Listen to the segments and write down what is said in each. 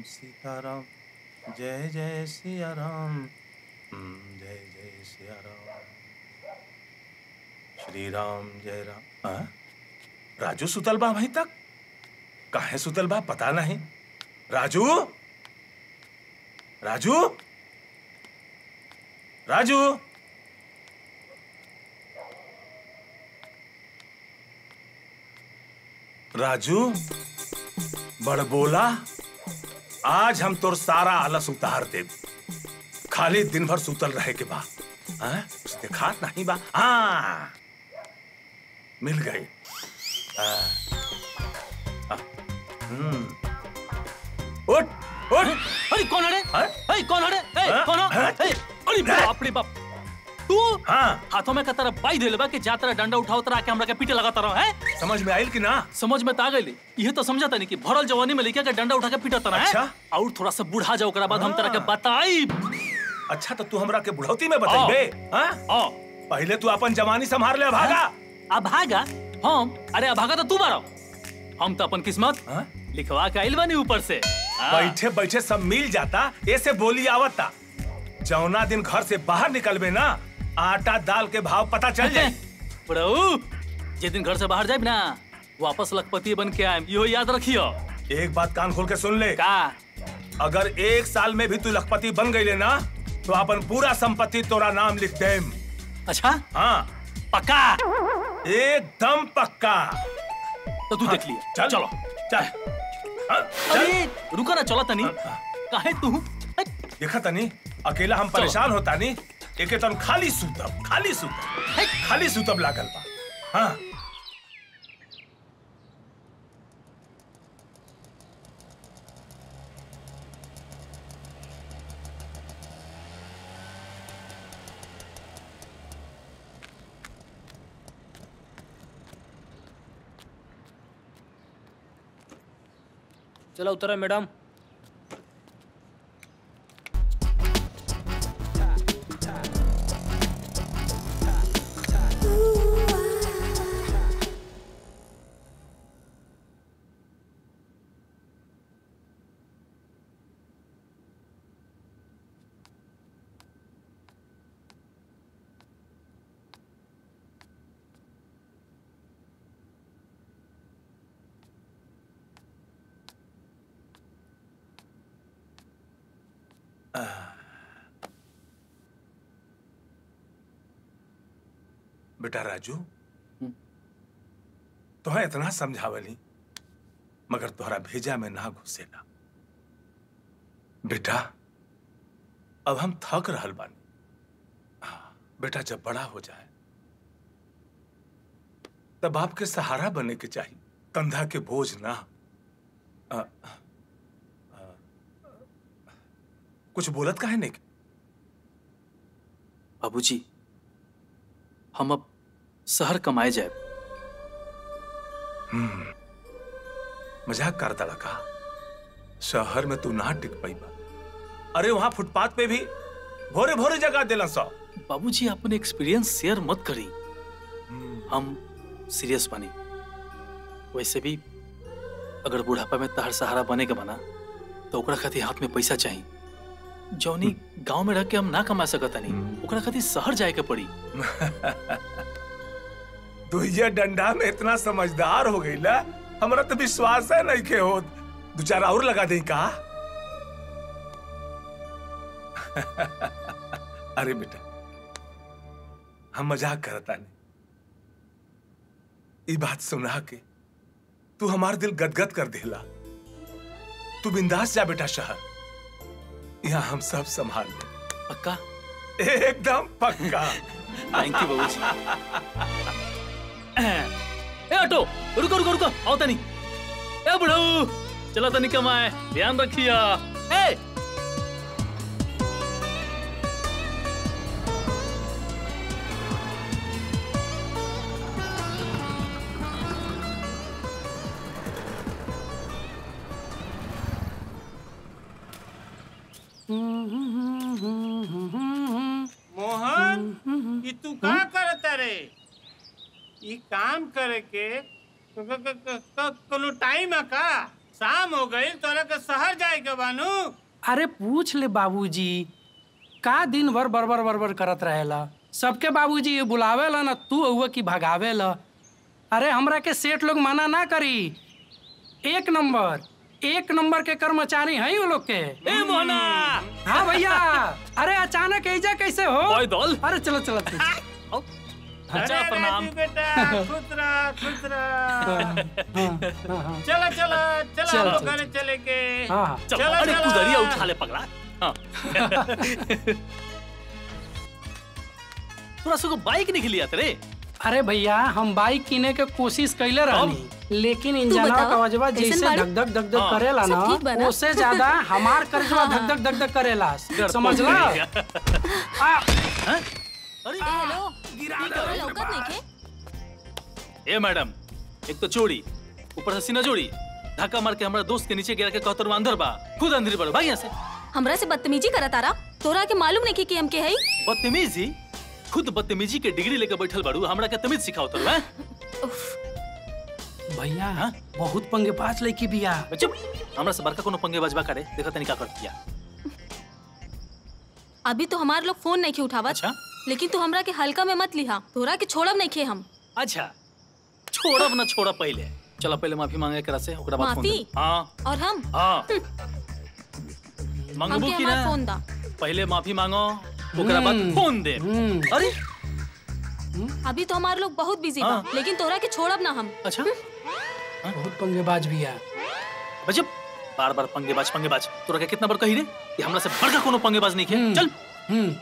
सीताराम जय जय सिया राम हम्म, जय जय सिया राम श्री राम जय राम हाँ? राजू सुतल बा वहीं तक काहे सुतल बा पता नहीं राजू राजू राजू राजू बड़बोला आज हम तोर सारा आलस उतार दे खाली दिन भर सुतल रहे के बाद हाँ? कुछ देखा नहीं बा हाँ मिल गई हाँ। हाँ। हम्म। उठ उठ अरे कौन है हाँ? अरे कौन है ए हाँ? कौन है हाँ? ए, अरे बाप रे बाप तू हाँ हाथों में कतरा बाई देले बा कि जा तरह डंडा उठाओ तरह के हमरा के पीटे लगाता रहो है समझ में आयल कि ना समझ में ता गई ये तो समझता नहीं कि भरल जवानी में लेके के डंडा उठा के पीटा तरह है अच्छा। और थोड़ा सा बूढ़ा जाओ ओकरा बाद हम तरह के बताई अच्छा तो तू हमरा के बुढ़ौती में बताइबे हाँ ओ पहले तू अपन जवानी संभाल ले भागा अभागा हम अरे अभागा तो तू बारो हम तो अपन किस्मत हाँ? लिखवा के आइल बनी ऊपर से हाँ। बैठे बैठे सब मिल जाता ऐसे बोली आवता जौना दिन घर से बाहर निकलबे ना आटा दाल के भाव पता चल जाए बड़ऊ जिस दिन घर से बाहर जाए ना वापस लखपति बन के आए इहो याद रखियो एक बात कान खोल के सुन ले का अगर एक साल में भी तू लखपति बन गई ना तो अपन पूरा संपत्ति तोरा नाम लिख दे अच्छा हाँ पक्का एकदम पक्का तो तू देख लिया चल चलो चल हाँ, चल अरे रुका ना चला तनी काहे तू अरे, देखा तनी अकेला हम परेशान होता नी एके तन खाली सूतब खाली सूतब है। खाली सूतब लागल बा हाँ चलो उतरो मैडम बेटा राजू तो इतना समझावली मगर तोहरा भेजा में ना घुसेला बेटा अब हम थक रहल बानी हाँ, बेटा जब बड़ा हो जाए तब आपके सहारा बने के चाहिए कंधा के बोझ ना आ, आ, कुछ बोलत काहे नहीं बाबूजी हम अब शहर कमाए जाए मजाक करता लगा शहर में तू ना टिक पाईबा अरे वहां फुटपाथ पे भी भोरे भोरे जगह दिला सौ बाबूजी अपने एक्सपीरियंस शेयर मत करी हम सीरियस बनी वैसे भी अगर बुढ़ापा में तहर सहारा बने के बना तो ओकरा खातिर हाथ में पैसा चाहिए जौनी गांव में रह के हम ना कमा सकत नहीं ओकरा खातिर शहर जाए के पड़ी तू ये डंडा में इतना समझदार हो गई ला हमारा तो विश्वास है नहीं के हो दो चार और लगा दे का अरे बेटा हम मजाक करता नहीं ये बात सुना के तू हमार दिल गदगद कर देला तू बिंदास जा बेटा शहर यहाँ हम सब संभाल ले पक्का एकदम पक्का थैंक यू बाबूजी ए ऑटो रुको रुको रुको आओ तनी ए बुढ़ऊ चलो तनी कमाए ध्यान रखिया ए मोहन ये तू का करता रे ई काम करे के क- क- क- क- कोनो टाइम है का शाम हो गई तोरा के शहर जाए के बानू अरे पूछ ले बाबूजी का दिन भर बरबर बरबर करत रहेला सबके बाबूजी ये बुलावेला ना तू हुआ कि भगावेला अरे हमरा के सेठ लोग मना ना करी एक नंबर एक नंबर के कर्मचारी हैं वो लोग के ए मोहना हाँ भैया अरे अचानक ऐजा कैसे हो ओए दौल अरे चलो चलो तू। आओ। अच्छा अरे प्रणाम राजू बेटा खुश रह खुश रह हाँ, हाँ, हाँ, चलो चलो चलो चल, हम लोग चल, घरे चले के हाँ, हाँ। चलो चलो, अरे चलो। कुदरिया उठा ले पगला हाँ तोरा सको बाइक नहीं लिया तेरे अरे भैया हम बाइक किने के कोशिश कैले रहनी लेकिन इंजनवा बताओ, का वजवा कैसन जैसे बाड़ी? धक धक धक धक हाँ। करेला सब ठीक बा ना ना? उससे ज्यादा हमार करजवा धक धक धक धक करेला समझला आ, अरे ए, हेलो तोरा लौकत नइखे ए मैडम एक तो चोरी ऊपर से सीना जोड़ी धक्का मार के हमारा दोस्त के नीचे गिरा के कहतर अंदर बा खुद अंदर बढ़ भाई यहाँ से हमरा से बदतमीजी करत तारा तोरा के मालूम नहीं कि हम के हई बदतमीजी खुद बदतमीजी के डिग्री लेके बैठल बाड़ू हमरा के तमीज सिखाओ तर हैं भैया हाँ? बहुत पंगे पास लड़की बिया चुप हमरा से बड़का कोनो पंगे बजबा करे देखा तनी का कर दिया अभी तो हमार लोग फोन नहीं उठावत अच्छा लेकिन तू हमरा के हल्का में मत लिहा तोरा के छोड़ब नहीं खे हम अच्छा छोड़ब ना छोड़ा पहले चलो पहले माफी मांगे एकरा से ओकरा बाद फोन माफी? दे हाँ और हम हाँ मांगबू हमके की हमार ना फोन दा पहले माफी मांगो ओकरा बाद हम्म। फोन दे हम्म। अरे अभी तो हमार लोग बहुत बिजी बा हाँ। लेकिन तोरा के छोड़ब ना हम अच्छा बहुत पंगेबाज बिया बजब बार बार पंगेबाज पंगेबाज तोरा के कितना बार कही रे कि हमरा से बड़का कोनो पंगेबाज नहीं है चल हम्म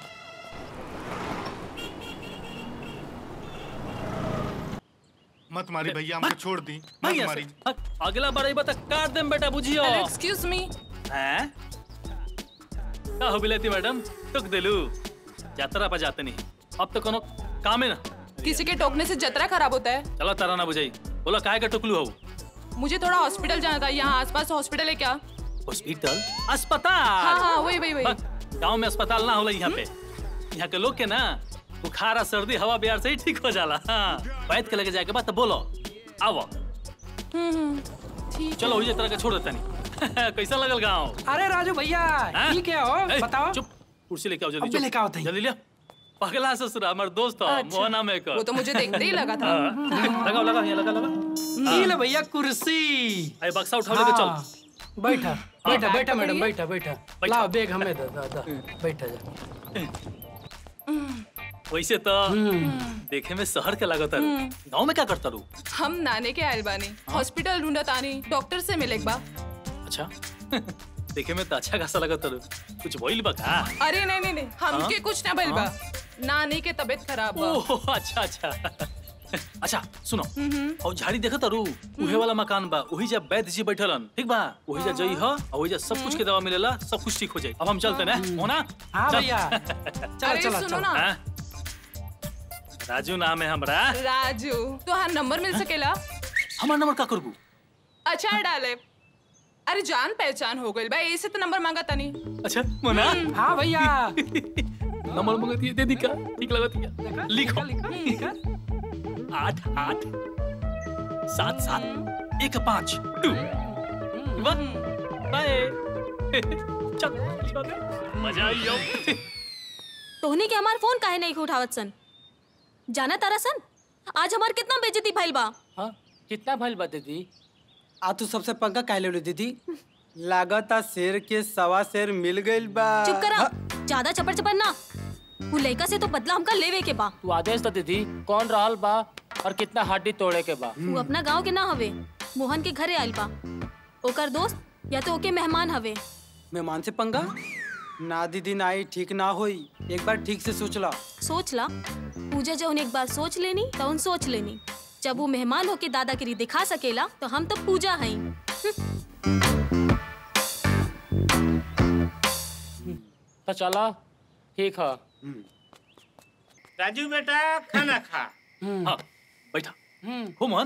मत मारी भैया हमको छोड़ दी भाई मत यहाँ मारी से। हाँ, अगला बार आई बता काट देम बेटा बुझियो एक्सक्यूज मी हैं का हो बिलेती मैडम टुक देलू यात्रा पर जाते नहीं अब तो कोनो काम है ना किसी के टोकने से जतरा खराब होता है चलो तारा ना बुझाई बोला काहे का टुकलू हो मुझे थोड़ा हॉस्पिटल जाना था यहाँ आसपास हॉस्पिटल है क्या हॉस्पिटल हाँ अस्पताल हाँ वही वही वही गांव में अस्पताल ना होला यहाँ पे यहाँ के लोग के ना बुखार आ सर्दी हवा बिहार से ही ठीक हो जाला हाँ बैठ के लेके जाए के बाद तो बोलो आओ हम्म, हम्म, ठीक चलो उजे तरह के छोड़ देता नहीं कैसा लगल गाँव अरे राजू भैया हाँ? ठीक है हो ए, बताओ चुप कुर्सी लेके आओ जल्दी अबे चुप। लेके आओ तई। जल्दी लिया पगला ससुरा हमार दोस्त हो अच्छा। मोहना में कर वो तो मुझे देखते ही लगा था हाँ, लगाओ लगाओ यहाँ लगा लगा ई ले भैया कुर्सी अरे बक्सा उठा लेके चल हाँ, बैठा बैठा बैग बैठा तो मैडम बढ़िया। बैठा बैठा बैठा। लाओ बैग हमें दे दे दे बैठा जा वैसे तो देखे में शहर के लागत है गाँव में क्या करता रू हम नाने के आयल बानी हॉस्पिटल ढूंढत आनी डॉक्टर से मिले एक बार अच्छा देखे में तो अच्छा खासा लगत रू कुछ बोल बा का अरे नहीं नहीं नहीं हमके कुछ ना भइल बा नानी के तबीयत खराब बा ओह अच्छा अच्छा अच्छा सुनो और झाड़ी देखत तारू उहे वाला मकान बा वही जा वैद्य जी बैठलन ठीक बा वही जा जई ह और वही जा सब कुछ के दवा मिलेला सब कुछ ठीक हो जाई अब हम चलते ना होना हाँ चल। भैया चलो अरे चलो सुनो चलो ना हाँ? राजू नाम है हमरा राजू तो हाँ नंबर मिल सकेला हमार नंबर का करबू अच्छा डाले अरे जान पहचान हो गई भाई ऐसे तो नंबर मांगा था नहीं अच्छा मोना हाँ भैया नंबर मंगती है दे दी का ठीक लगती है लिखो लिखा, लिखा। आठ आठ सात सात एक पाँच टू वन बाय चल चल मजा आई हो तोहनी के हमार फोन काहे नहीं उठावत सन जाना तारा सन आज हमार कितना बेइज्जती भइल बा हाँ कितना भइल बा दीदी आ तू सबसे पंगा काहे ले दीदी लागता शेर के सवा शेर मिल गइल बा चुप करा ज्यादा चपर चपर ना वो लड़का से तो बदला हमका लेवे के बा तू आदेश तो दीदी कौन रहल बा और कितना हड्डी तोड़े के बा वो अपना गांव के ना हवे मोहन के घरे आइल बा ओकर दोस्त या तो ओके मेहमान हवे मेहमान से पंगा ना दीदी ना आई ठीक ना होई एक बार ठीक से सोचला सोच ला पूजा जब एक बार सोच लेनी तो उन सोच लेनी जब वो मेहमान होके दादागिरी दिखा सकेला तो हम तो पूजा हई तो चला ठीक है राजू बेटा खाना खा हाँ बैठा हो मोहन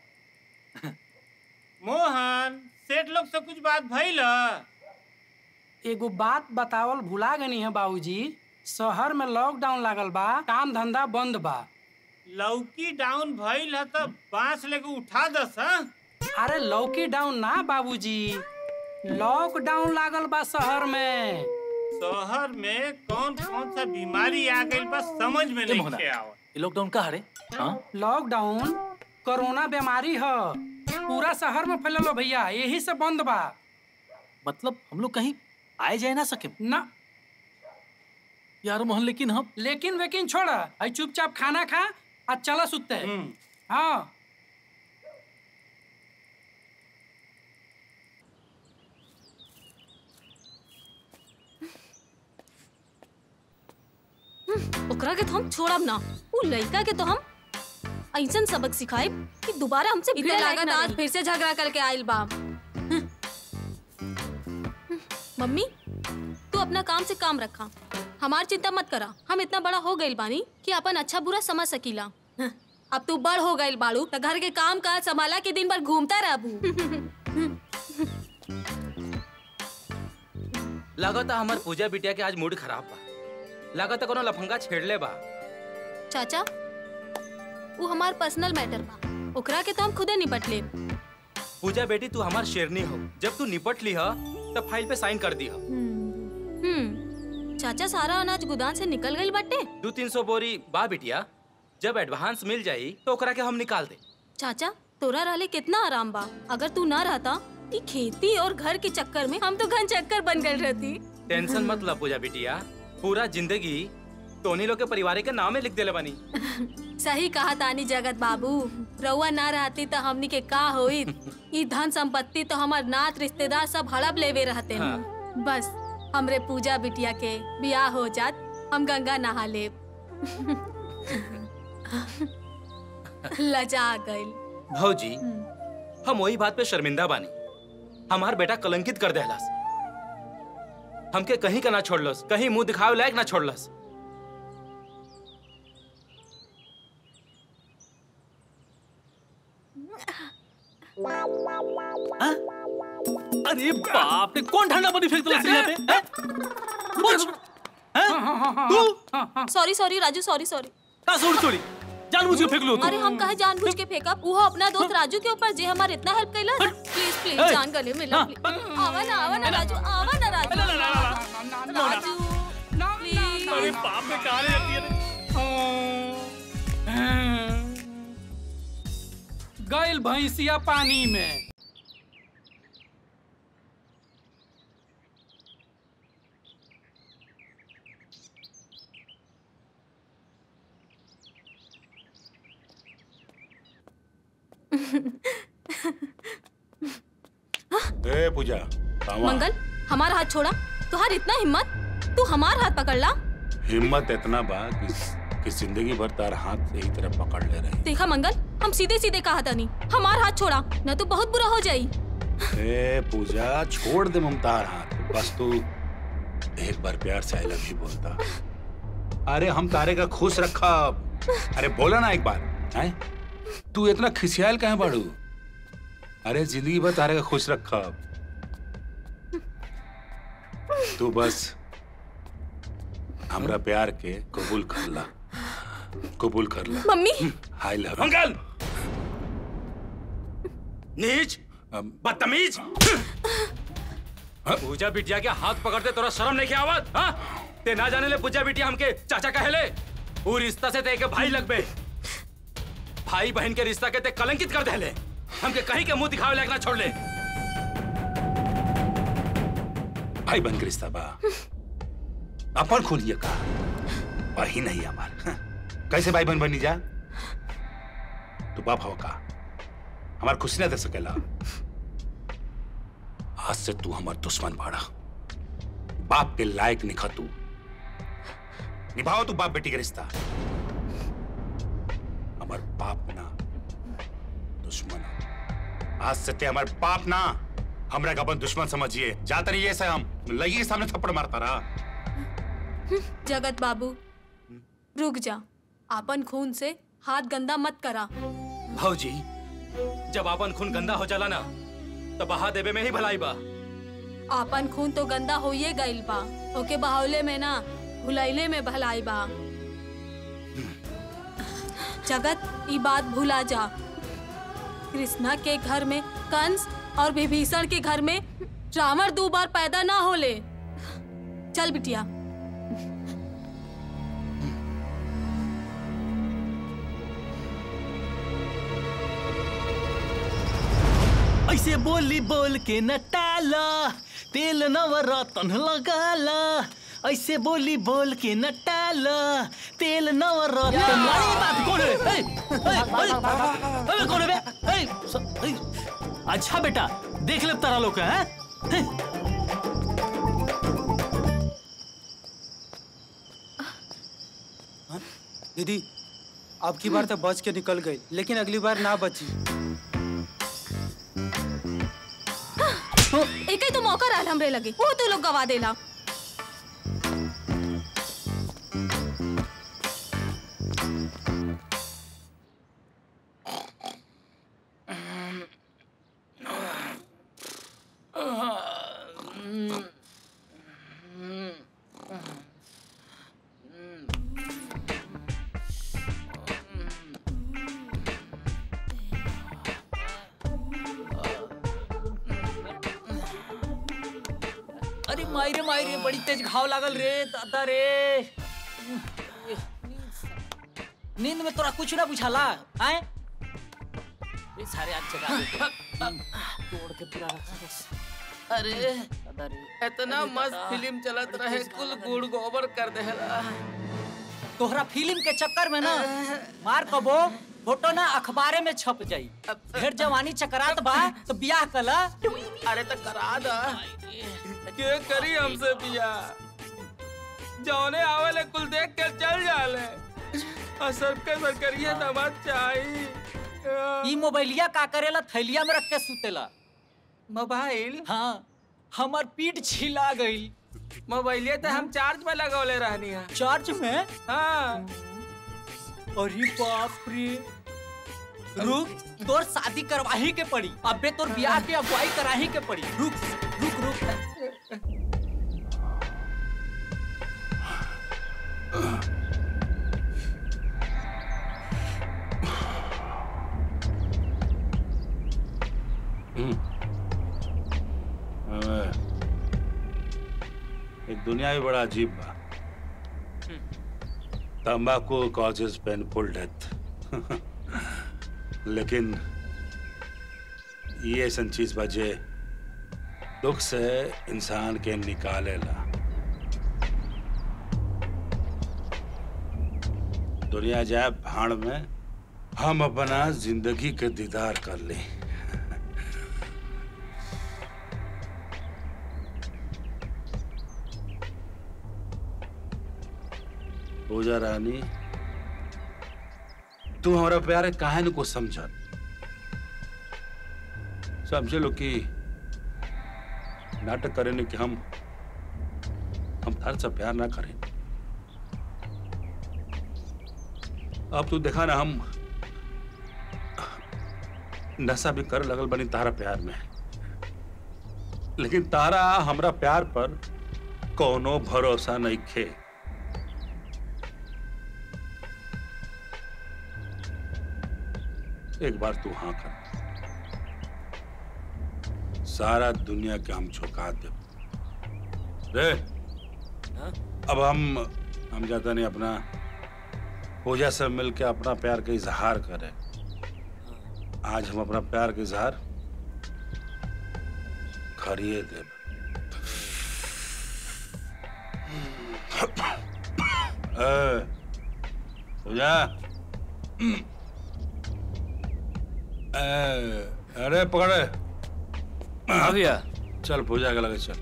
मोहन सेठ लोग से कुछ बात भइल ह? एगो बात बतावल भुला गनी है बाबूजी शहर में लॉकडाउन लागल बा काम धंधा बंद बा लौकी डाउन भइल ह त बांस लेके उठा दस ह अरे लौकी डाउन ना बाबूजी लॉकडाउन लागल बा शहर में शहर में कौन कौन सा बीमारी आ गई बस समझ में ए नहीं मोहना के आवत ये लॉकडाउन का हरे हाँ लॉकडाउन कोरोना बीमारी ह पूरा शहर में फैलल हो भैया यही से बंद बा मतलब हम लोग कहीं आए जाए ना सके ना यार मोहन लेकिन हम लेकिन वेकिन छोड़ आई चुपचाप खाना खा आ चला सुते हाँ ओकरा के तो हम छोड़ब ना उ लड़का के तो हम ऐसन सबक सिखाइब कि दोबारा हमसे भिड़े लागत आज फिर से झगड़ा करके आइल बा मम्मी तू अपना काम से काम रखा हमार चिंता मत करा हम इतना बड़ा हो गइल बानी कि अपन अच्छा बुरा समझ सकीला अब तू बड़ हो गइल बाड़ू त घर के काम काज संभाला के दिन भर घूमता रहबू लागता हमार पूजा बिटिया के आज मूड खराब बा लागता कोनो लफंगा छेड़ले बा चाचा वो हमार पर्सनल मैटर बा ओकरा के तो हम खुदे निपट लेब पूजा बेटी तू हमार शेरनी हो जब तू निपट ली ह तब फाइल पे साइन कर दी ह हम्म चाचा सारा अनाज गोदाम से निकल गइल बाटे दू तीन सौ बोरी बा बिटिया जब एडवांस मिल जाई तो ओकरा के हम निकाल दे चाचा तोरा रहले कितना आराम बा अगर तू ना रहता ई खेती और घर के चक्कर में हम तो घन चक्कर बन गए रहती टेंशन मत ला पूजा बिटिया पूरा जिंदगी तोनी लोग के परिवार के नाम में लिख देले बानी सही कहा तानी जगत बाबू रउआ ना रहती तो हमनी के का होइत ई धन संपत्ति तो हमार नात रिश्तेदार सब हड़प लेवे रहते हैं हाँ। बस हमरे पूजा बिटिया के बियाह हो जात हम गंगा नहा लेब लजा गइल भौजी हम वही बात पे शर्मिंदा बानी हमार बेटा कलंकित कर देहलस हमके कहीं का ना छोड़लस कहीं मुंह दिखावे लायक ना छोड़लस अरे बाप रे कौन ठंडा पानी फेंक दिला यहाँ पे हैं? पूछ तू sorry sorry Raju sorry sorry का सॉरी सॉरी जानबूझ के फेंक लो तू अरे हम कहे जानबूझ के फेंकब वो अपना दोस्त राजू के ऊपर जे हमारे इतना हेल्प कैला प्लीज प्लीज ए! जान गले मिला हाँ। please। आवा ना आवा ना राजू आवा ना राजू राजू प्लीज अरे बाप रे कहाँ रहती है गइल भैंसिया पानी में ए पूजा कावा मंगल हमारा हाथ छोड़ा तुहार इतना हिम्मत तू हमार हाथ पकड़ ला हिम्मत इतना बा कि, कि जिंदगी भर तार हाथ यही तरह पकड़ ले रही देखा मंगल हम सीधे सीधे कहा था नहीं हमार हाथ छोड़ा न तो बहुत बुरा हो जाई ए पूजा छोड़ दे ममतार हाथ बस तू एक बार प्यार से आई लव यू बोलता अरे हम तारे का खुश रखा अरे बोला ना एक बार हैं तू इतना खिसियाल कहे बाड़ू अरे जिंदगी भर तारे का खुश रखा तू बस हमरा प्यार के कबूल कर ला कबूल कर ला मम्मी आई लव मंगल नीच बदतमीज पूजा बिटिया के हाथ पकड़ते तोरा शर्म नहीं के आवत हाँ ते ना जाने ले पूजा बिटिया हमके चाचा कहेले वो रिश्ता से ते के भाई लगबे भाई बहन के रिश्ता के ते कलंकित कर देले हमके कहीं के मुंह दिखावे लायक ना छोड़ ले भाई बन के रिश्ता बा अपन खोलिए का वही नहीं हमार हाँ। कैसे भाई बन बनी जा तू बाप हो का हमार खुशी ना दे सकेला आज से तू हमार दुश्मन बाड़ा बाप के लायक निखा तू निभाओ तू बाप बेटी का रिश्ता हमार बाप ना दुश्मन हो। आज से ते हमार बाप ना हमरा का अपन दुश्मन समझिए जाता नहीं ऐसे हम लगी सामने थप्पड़ मारता रहा जगत बाबू रुक जा आपन खून से हाथ गंदा मत करा भौजी जब अपन खून गंदा हो जाला ना तो बहा देवे में ही भलाई बा आपन खून तो गंदा होइए गइल बा ओके बहावले में ना भुलाइले में भलाई बा जगत ई बात भुला जा कृष्णा के घर में कंस और विभीषण के घर में रावण दो बार पैदा ना होले चल बिटिया ऐसे बोली बोल के न टाला तेल नवरत्न लगाला ऐसे बोली बोल के न टाला तेल नवरत्न अरे बात कौन है ए, ए, अरे, अरे कौन है बे ए, स- ए, अच्छा बेटा देख ले तारा लोग हैं हैं? दीदी अब की बार तो बच के निकल गई लेकिन अगली बार ना बची एक ही तो मौका रहल हमरे लगे वो तो लोग गवा देला अरे मायरे मायरे बड़ी तेज घाव लागल रे दादा रे नींद में तोरा कुछ ना बुझाला आए ये सारे आज जगा दे तोड़ के पूरा रखा बस अरे दादा रे इतना मस्त फिल्म चलत रहे कुल गुड़ गोबर कर देला तोहरा फिल्म के चक्कर में ना मार कबो फोटो ना अखबारे में छप जाई ढेर जवानी चकरात बा तो बियाह कला अरे तो करा दा के करी हमसे बिया जौने आवेले कुल देख के चल जाले असर के सरकरिया दमाद चाहिए ई मोबाइलिया का करेला थैलिया में रख के सुतेला मोबाइल हाँ हमार पीठ छिला गई मोबाइलिया तो हम चार्ज में लगौले रहनी है चार्ज में हाँ अरे बाप रे रुक तोर शादी करवाही के पड़ी अबे तोर ब्याह के अगुवाई कराही के पड़ी रुक रुक रुक एक दुनिया भी बड़ा अजीब बा तंबाकू कॉजेज पेनफुल डेथ लेकिन ये ऐसा चीज बा जे दुख से इंसान के निकालेला दुनिया जाए भाड़ में हम अपना जिंदगी के दीदार कर ली पूजा रानी तू हमारा प्यार है काहे को समझ समझे लो कि नाटक करे ने कि हम हम तार से प्यार ना करें अब तू देखा ना हम नशा भी कर लगल बनी तारा प्यार में लेकिन तारा हमरा प्यार पर कोनो भरोसा नहीं खे एक बार तू हाँ कर सारा दुनिया के हम झुका दे रे अब हम हम जाता नहीं अपना पूजा से मिलके अपना प्यार का इजहार करें आज हम अपना प्यार का इजहार करिए दे पूजा अरे पकड़े हाँ भैया चल पूजा के लगे चल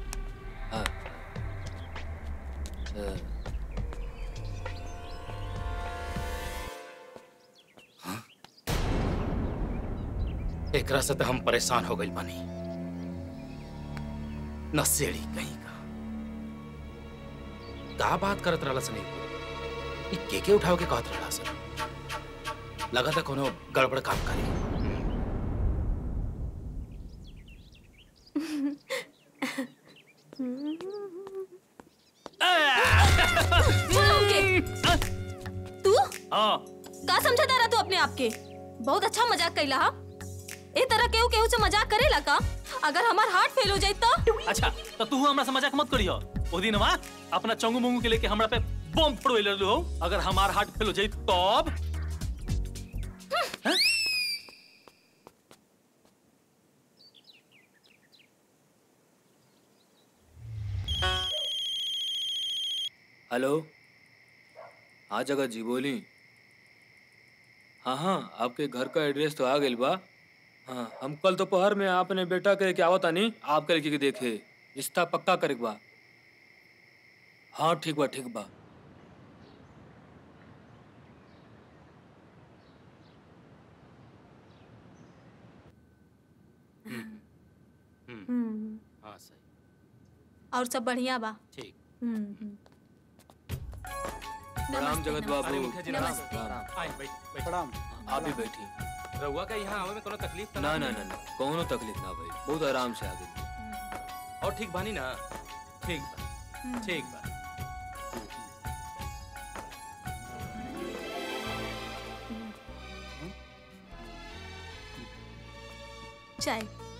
एकरा से तो हम परेशान हो गई बानी नशेड़ी कहीं का का बात करत रहला सनी ई के के उठाव के कहत रहला सर लगा था कोनो गड़बड़ काम करी तू हाँ का समझा रहा तू अपने आप के बहुत अच्छा मजाक कैला हा ए तरह केहू केहू से मजाक करेला का अगर हमार हार्ट फेल हो जाए तो अच्छा तो तू हमरा से मजाक मत करियो ओ दिन वा अपना चंगू मंगू के लेके हमरा पे बम फोड़वे लगलो हो अगर हमार हार्ट फेल हो जाई तब हैं? हेलो हाँ जगत जी बोली हाँ हाँ आपके घर का एड्रेस तो आ गइल बा हाँ हम कल दोपहर में आपने बेटा करे के आवता नहीं आप करे के देखे रिश्ता पक्का करे के बा हाँ ठीक बा ठीक बा हाँ सही और सब बढ़िया बा ठीक हम्म, हम्म। प्रणाम नमस्ते, जगत नमस्ते। बाबू मुखिया जी, नमस्ते। प्रणाम। आए बैठ बैठ प्रणाम आप भी बैठी रहुआ का यहाँ आवे में कोनो तकलीफ तो ना नहीं? ना ना ना कौनो तकलीफ ना भाई बहुत आराम से आ गई और ठीक बानी ना ठीक बा ठीक बा चाय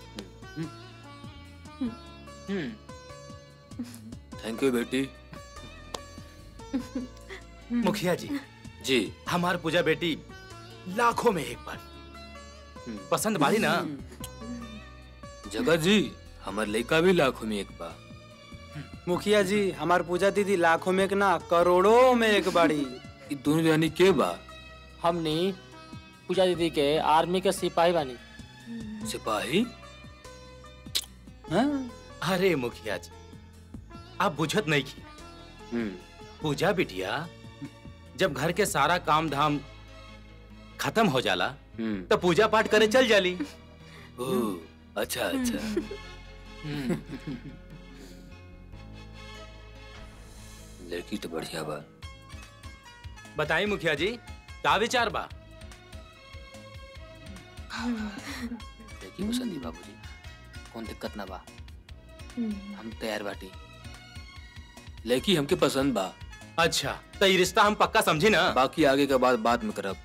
थैंक यू बेटी मुखिया जी जी हमार पूजा बेटी लाखों में एक बार पसंद बाड़ी ना जगत जी हमार लड़का भी लाखों में एक बा मुखिया जी हमार पूजा दीदी लाखों में एक ना करोड़ों में एक बाड़ी ई दोनों जानी के बा हमने पूजा दीदी के आर्मी के सिपाही बानी सिपाही हाँ? अरे मुखिया जी आप बुझत नहीं की हम्म पूजा बिटिया जब घर के सारा काम धाम खत्म हो जाला हम्म तो पूजा पाठ करे चल जाली ओह अच्छा अच्छा लड़की तो बढ़िया बा बताई मुखिया जी का विचार बा लड़की पसंद ही बाबूजी कौन दिक्कत ना बा हम तैयार बाटी लड़की हमके पसंद बा अच्छा तो ये रिश्ता हम पक्का समझी ना बाकी आगे का बात बाद में करब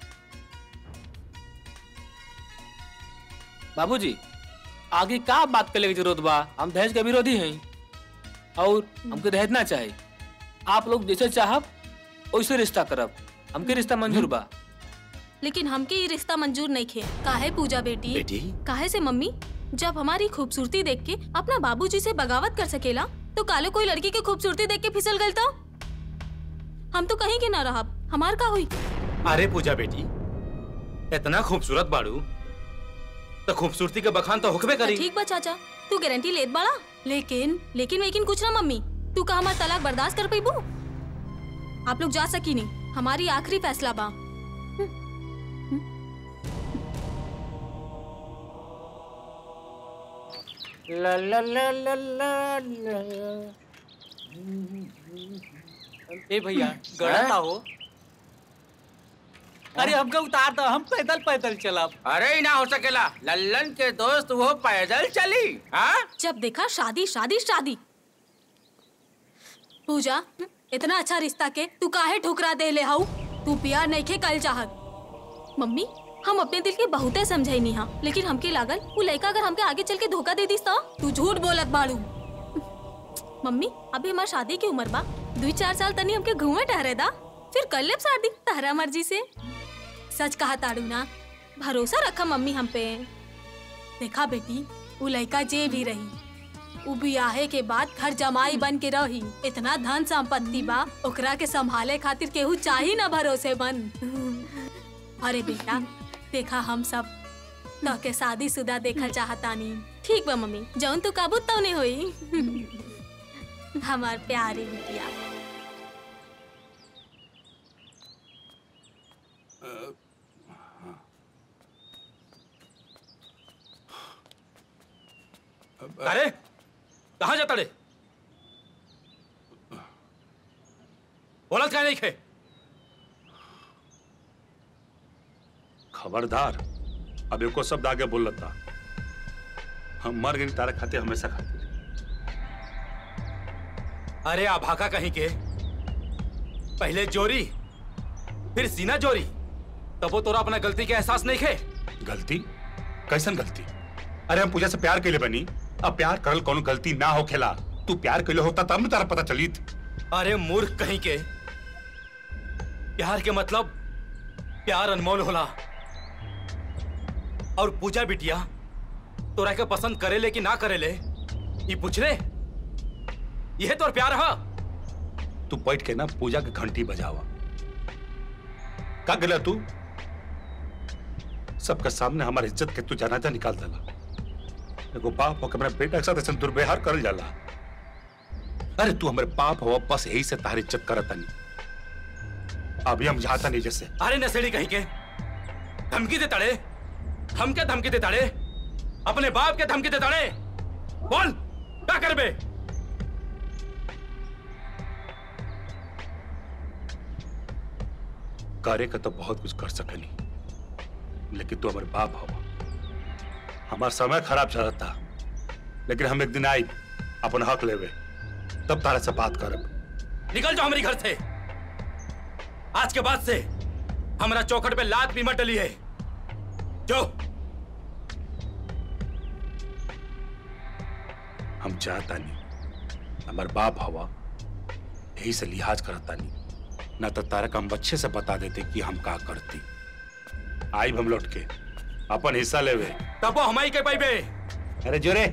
बाबूजी आगे का बात करे की जरूरत बा हम दहेज के विरोधी हैं और हमके दहेज ना चाहे आप लोग जैसे चाहब वैसे रिश्ता करब हमके रिश्ता मंजूर बा लेकिन हमके ये रिश्ता मंजूर नहीं खे काहे पूजा बेटी बेटी काहे से मम्मी जब हमारी खूबसूरती देख के अपना बाबूजी से बगावत कर सकेला तो काले कोई लड़की की खूबसूरती देख के फिसल गल तो हम तो कहीं के ना रहा हमार का हुई अरे पूजा बेटी इतना खूबसूरत बाड़ू तो खूबसूरती के बखान तो हुक्मे करी ठीक बा चाचा तू गारंटी लेत बाड़ा लेकिन लेकिन लेकिन कुछ ना मम्मी तू का हमार तलाक बर्दाश्त कर पैबू आप लोग जा सकी नहीं हमारी आखिरी फैसला बा ला ला ला ला ला ला। ए भैया गड़ता हो अरे हमका उतार दो हम पैदल पैदल चलब अरे ही ना हो सकेला लल्लन के दोस्त वो पैदल चली हाँ जब देखा शादी शादी शादी पूजा इतना अच्छा रिश्ता के तू काहे ठुकरा दे ले हाउ तू प्यार नहीं खे कल चाहत मम्मी हम अपने दिल के बहुते समझे नहीं हा लेकिन हमके लागल वो लड़का अगर हमके आगे चल के धोखा दे दिस तो तू झूठ बोलत बाड़ू मम्मी अभी हमार शादी की उम्र बा दो चार साल तनी हमके घूमे ठहरे दा फिर कर लेब शादी तारा मर्जी से सच कहा ताड़ू ना भरोसा रखा मम्मी हम पे देखा बेटी वो लड़का जे भी रही उ बियाहे के बाद घर जमाई बन के रही इतना धन संपत्ति बा ओकरा के संभाले खातिर केहू चाही ना भरोसे बन अरे बेटा देखा हम सब तो के शादी शुदा देखल चाहतानी ठीक बा मम्मी जौन तू काबू तो नहीं होई हमार प्यारी बिटिया अरे कहाँ जाता रे बोलत क्या नहीं खे खबरदार अब एको शब्द आगे बोल था हम मर गए तारा खाते हमेशा खाते अरे आभाका कहीं के पहले जोरी फिर सीना जोरी तब वो तोरा अपना गलती के एहसास नहीं खे गलती कैसन गलती अरे हम पूजा से प्यार के लिए बनी अब प्यार करल कोनो गलती ना हो खेला तू प्यार के लिए होता तब न तारा पता चली अरे मूर्ख कहीं के प्यार के मतलब प्यार अनमोल होला और पूजा बिटिया तोरा के पसंद करेले कि ना करेले ये पूछ ले यह तो प्यार है तू बैठ के ना पूजा की घंटी बजावा का गला तू सबके सामने हमारी इज्जत के तू जनाजा निकाल देला एगो बाप होकर मेरा बेटा के साथ ऐसा दुर्व्यवहार करल जाला अरे तू हमारे बाप हो बस यही से तारी इज्जत करता नहीं अभी हम जाता नहीं जैसे अरे नसेड़ी कहीं के धमकी दे तड़े हम क्या धमकी दे तड़े अपने बाप के धमकी दे तड़े बोल क्या कर बे कार्य का तो बहुत कुछ कर सकनी लेकिन तू हमारे बाप हो हमारा समय खराब चलत था लेकिन हम एक दिन आई अपन हक लेवे तब तारा से बात करब निकल जाओ हमारे घर से आज के बाद से हमारा चौखट पे लात भी मत डली है जो हम चाहता नहीं हमारे बाप हवा यही से लिहाज करता नहीं ना तो तारा का हम अच्छे से बता देते कि हम का करती आई हम लौट के अपन हिस्सा लेवे तब वो हमारी के पाई बे अरे जोरे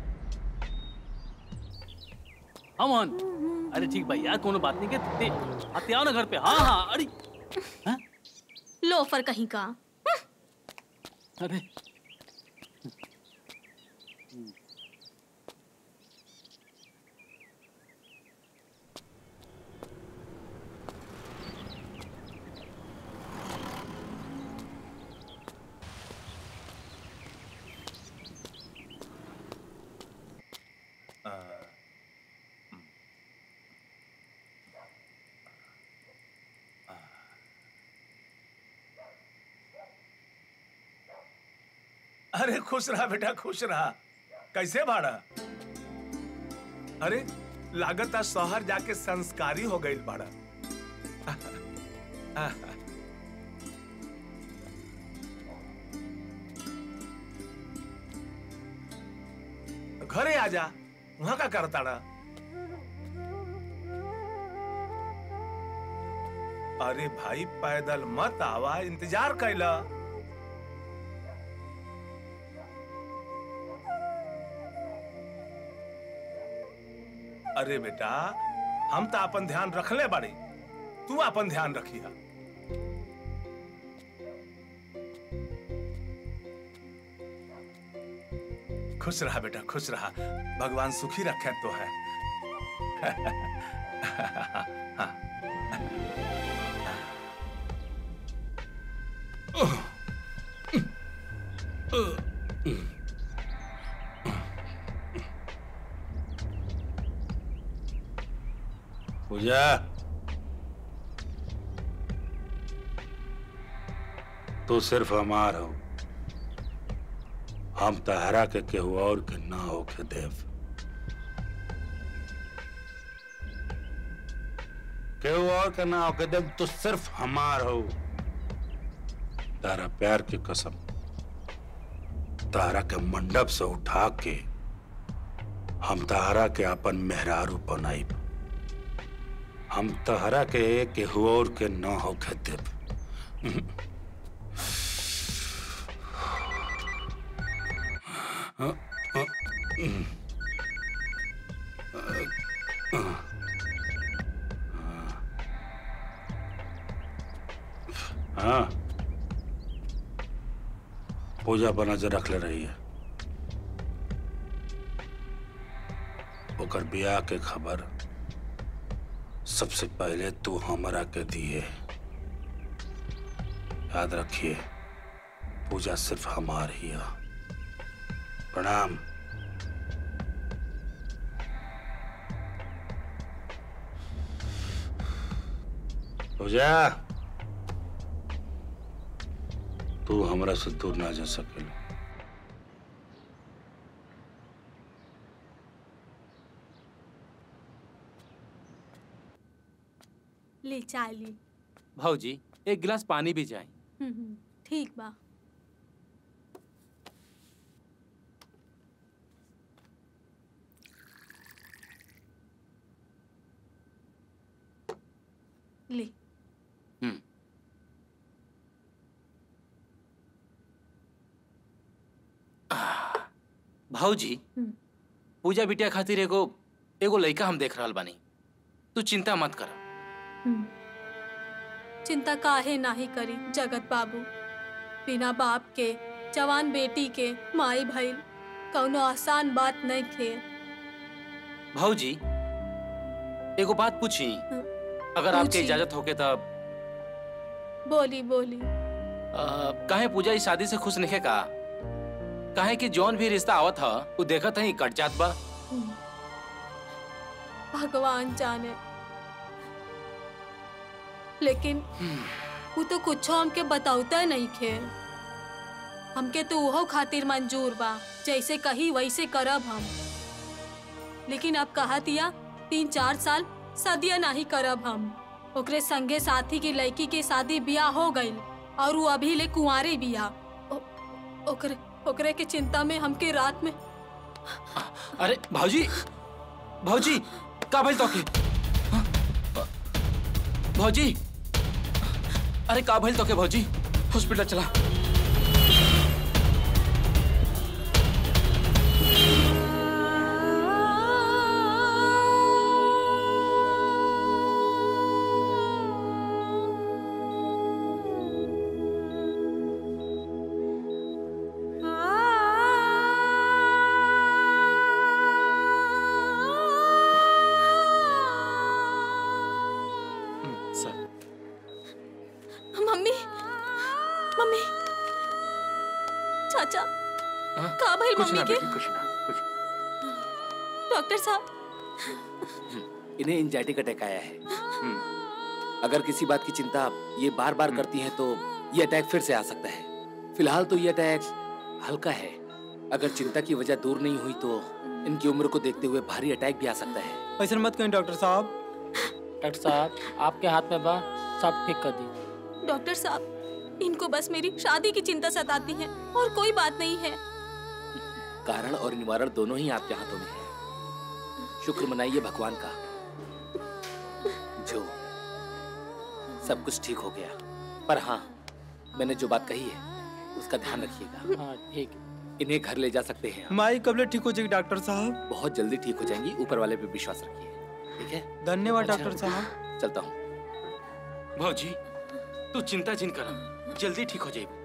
अमन अरे ठीक भाई यार कोनो बात नहीं के ते आते आओ ना घर पे हाँ हाँ अरे लोफर कहीं का अरे अरे खुश रहा बेटा खुश रहा कैसे भाड़ा अरे लागत आज शहर जाके संस्कारी हो गई बाड़ा घरे आजा वहां का करता रहा अरे भाई पैदल मत आवा इंतजार कैला अरे बेटा हम तो अपन ध्यान रखले बाड़ी तू अपन ध्यान रखिया खुश रहा बेटा खुश रहा भगवान सुखी रखे तो है पूजा तू सिर्फ हमार हो हम तहरा के केहू और के ना हो के देव केहू और के ना हो के देव तू सिर्फ हमार हो तारा प्यार की कसम तारा के मंडप से उठा के हम तारा के अपन मेहरारू बनाई हम तहरा के केहू और के न हो के देव हाँ पूजा पर नजर रख ले रही है ओकर बियाह के खबर सबसे पहले तू हमरा के दिए याद रखिए पूजा सिर्फ हमार ही है प्रणाम पूजा तू हमरा से दूर ना जा सकेला ले चाय ली भाऊजी एक गिलास पानी भी जाए हम्म, हम्म, ठीक बा ले भाऊजी हम्म। पूजा बिटिया खातिर एगो एगो लड़का हम देख रहल बानी तू चिंता मत कर हम्म। चिंता काहे नाही करी जगत बाबू बिना बाप के जवान बेटी के माई भइल कौनो आसान बात नहीं खे भाऊजी एगो बात पूछी अगर आपके पूछी। इजाजत होके तब बोली बोली अ, काहे पूजा इस शादी से खुश नहीं का काहे कि जौन भी रिश्ता आवत ह वो देखत ही कट जात बा भगवान जाने लेकिन वो तो कुछ हमके बताउता नहीं खे हमके तो उहो खातिर मंजूर बा जैसे कही वैसे करब हम लेकिन अब कहा दिया तीन चार साल सदिया नहीं करब हम ओकरे संगे साथी की लड़की के शादी बियाह हो गई और वो अभी ले कुंवारे बिया ओ- ओकरे ओकरे के चिंता में हमके रात में अरे भाऊजी भाऊजी का भइल तोके हाँ? भाऊजी अरे का भइल तोके भाऊजी हॉस्पिटल चला सर मम्मी मम्मी चाचा हाँ? का भइल कुछ मम्मी ना के बेटी कुछ ना कुछ डॉक्टर साहब इन्हें एंजाइटी का अटैक आया है अगर किसी बात की चिंता ये बार बार करती हैं तो ये अटैक फिर से आ सकता है फिलहाल तो ये अटैक हल्का है अगर चिंता की वजह दूर नहीं हुई तो इनकी उम्र को देखते हुए भारी अटैक भी आ सकता है ऐसा मत कहें डॉक्टर साहब डॉक्टर साहब आपके हाथ में बा सब ठीक कर दी डॉक्टर साहब इनको बस मेरी शादी की चिंता सताती है और कोई बात नहीं है कारण और निवारण दोनों ही आपके हाथों में है शुक्र मनाइए भगवान का जो सब कुछ ठीक हो गया पर हाँ मैंने जो बात कही है उसका ध्यान रखिएगा हाँ ठीक इन्हें घर ले जा सकते हैं आप। माई कबले ठीक हो जाएगी डॉक्टर साहब बहुत जल्दी ठीक हो जाएंगी ऊपर वाले पे विश्वास रखिए ठीक है धन्यवाद अच्छा। डॉक्टर साहब चलता हूँ भाऊजी तू चिंता जिन कर जल्दी ठीक हो जाएगी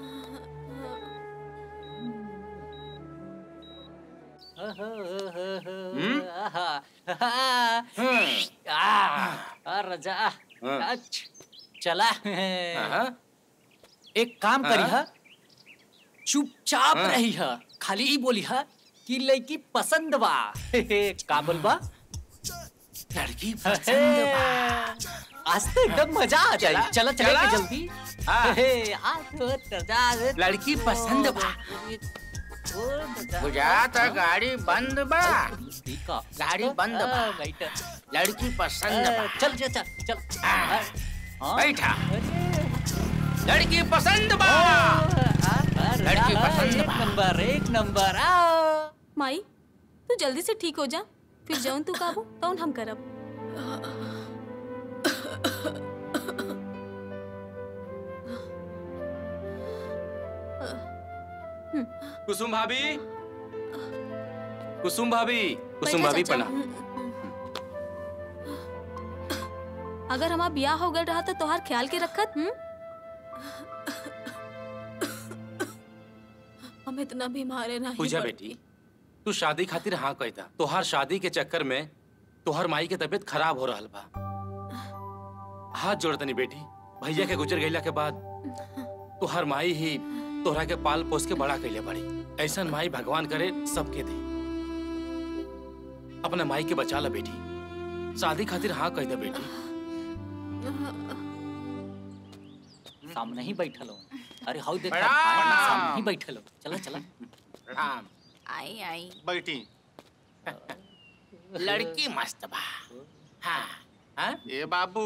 आ, रजा अच्छा, चला एक काम करी हाँ? हा चुपचाप हाँ। रही हा खाली ही बोली हा कि लड़की पसंद बा का बोलबा लड़की पसंद बा आज तो एकदम मजा आ जाए चला चला चला? के जल्दी हाँ। हे, आ तो रजा लड़की पसंद बा बुझाता गाड़ी बंद बा गाड़ी बंद बा लड़की पसंद बा चल चल चल चल बैठा लड़की पसंद बा लड़की पसंद एक नंबर एक नंबर आ माई तू जल्दी से ठीक हो जा फिर जौन तू काबू तौन हम करब कुसुम भाभी कुसुम भाभी कुसुम बैठा भाभी चाचा। प्रणाम अगर हमारा ब्याह हो गया रहा तो तोहार ख्याल के रखत हम्म हम इतना बीमार है नहीं पूजा पड़ती। बेटी तू शादी खातिर हाँ कहता तोहार शादी के चक्कर में तोहार माई के तबीयत खराब हो रहल बा हाथ जोड़ तनी बेटी भैया के गुजर गईला के बाद तोहार माई ही तोहरा के पाल पोस के बड़ा कैले बड़ी ऐसा माई भगवान करे सबके दे अपना माई के बचा ला बेटी शादी खातिर हाँ कह दे बेटी सामने ही बैठल हो अरे हाउ देख प्रणाम। सामने ही बैठल हो चला चला प्रणाम आई आई बैठी लड़की मस्त बा हाँ हाँ ए बाबू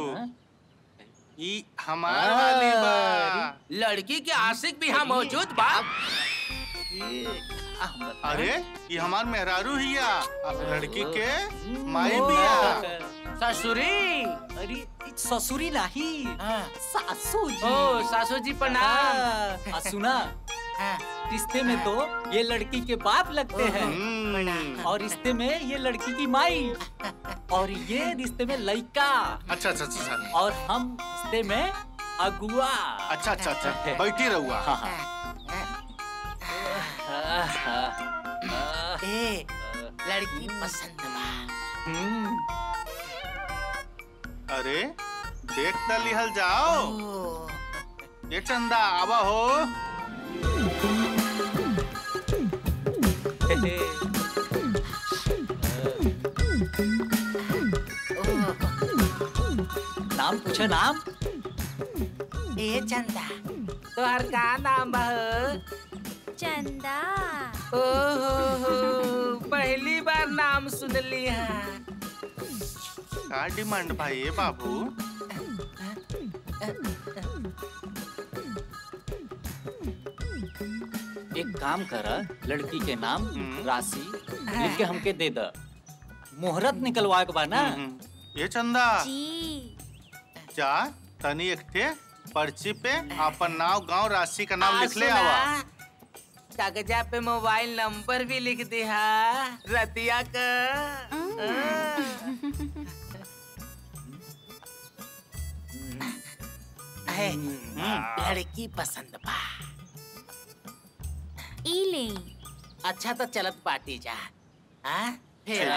ई हमार वाली बा लड़की के आशिक भी यहाँ मौजूद बा अरे ये हमार मेहरारू हिया अब लड़की के माई बिया ससुरी अरे इ ससुरी नहीं सासू जी ओ, सासू जी प्रणाम। हाँ, आ, सुना रिश्ते में तो ये लड़की के बाप लगते हैं और रिश्ते में ये लड़की की माई और ये रिश्ते में लड़का अच्छा अच्छा अच्छा और हम रिश्ते में अगुआ अच्छा अच्छा अच्छा बैठी रहुआ हाँ हाँ ए लड़की पसंद बा अरे देख त लिहल जाओ ये चंदा आवा हो नाम पूछो नाम ए चंदा तोहर का नाम बा हो? चंदा ओ हो हो पहली बार नाम सुनली है का डिमांड भाई ये बाबू एक काम कर लड़की के नाम राशि लिख के हमके दे द मुहूर्त निकलवा के बा ना ये चंदा जी जा तनी एक ठे पर्ची पे अपन नाव गांव राशि का नाम आ, लिख ले सुना, आवा कागजा पे मोबाइल नंबर भी लिख दिया रतिया का है, लड़की पसंद बा ई ले अच्छा तो चलत पार्टी जा हाँ फिर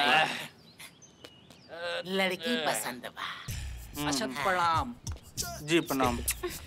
लड़की पसंद बा अच्छा प्रणाम जी प्रणाम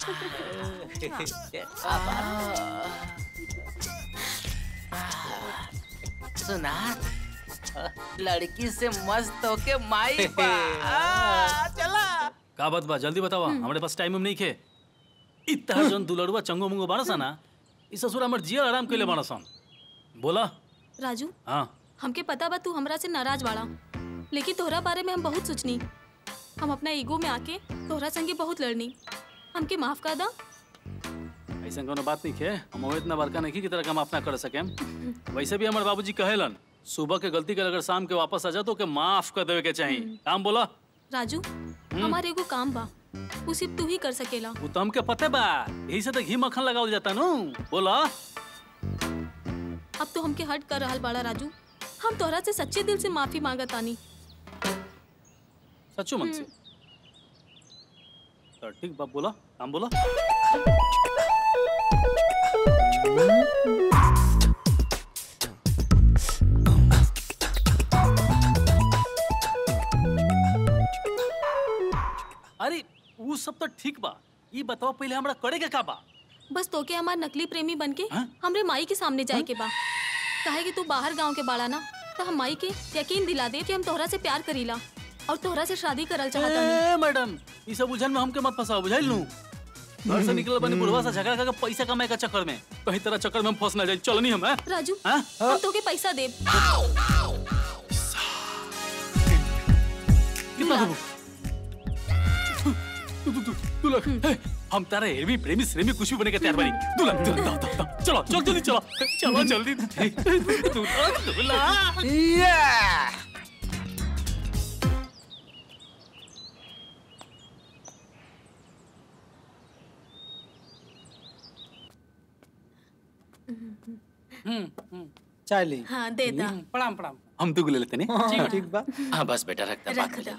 सुना लड़की से मस्त होके माई बा आ, चला का बात बा जल्दी बतावा हमारे पास टाइम नहीं खे इतना जन दुलड़ुआ चंगो मुंगो बाड़ा ना ई ससुर हमर जिया आराम कइले बाड़ा सन बोला राजू हाँ हमके पता बा तू हमरा से नाराज बाड़ा लेकिन तोहरा बारे में हम बहुत सोचनी हम अपना ईगो में आके तोहरा संगे बहुत लड़नी हमके माफ कर दा ऐसा कोनो बात नहीं खे हम वो इतना बड़का नहीं की तरह हम अपना कर सके वैसे भी हमारे बाबूजी कहेलन सुबह के गलती कर अगर शाम के वापस आ जा तो के माफ कर देवे के चाहिए काम बोला राजू हमारे एगो काम बा वो सिर्फ तू ही कर सकेला वो तो हमके पते बा यही से तो घी मक्खन लगावल जाता नु बोला अब तो हमके हट कर रहल बाड़ा राजू हम तोहरा से सच्चे दिल से माफी मांगतानी सच्चो मन से तो ठीक बाप बोला काम बोला अरे वो सब तो ठीक बा ये बताओ पहले हमरा करे के का बा बस तोके हमार नकली प्रेमी बनके हमरे माई के सामने जाए के बा काहे कि तू बाहर गांव के बाड़ा ना तो हम माई के यकीन दिला दे कि हम तोहरा से प्यार करीला और तोहरा से शादी करल चाहता ए मैडम ये सब उलझन में हमके मत फंसाओ बुझाइल नु घर से निकल बनी बुढ़वा से झगड़ा करके पैसा कमाए का चक्कर में कहीं तरह चक्कर में हम फंस ना जाए चलो नहीं हम हैं? राजू हाँ? हम तोके पैसा दे कितना देबो तू तू तू तू लग हे, हम तारा हेवी प्रेमी श्रेमी कुछ भी बने के तैयार बनी तू लग तू लग, दो, दो, दो, चलो चल जल्दी चलो चलो जल्दी तू लग, तू लग। चाय ली हाँ दे दा प्रणाम प्रणाम हम दू ले लेते नहीं हाँ, ठीक बा हाँ बस बेटा रखता रख दा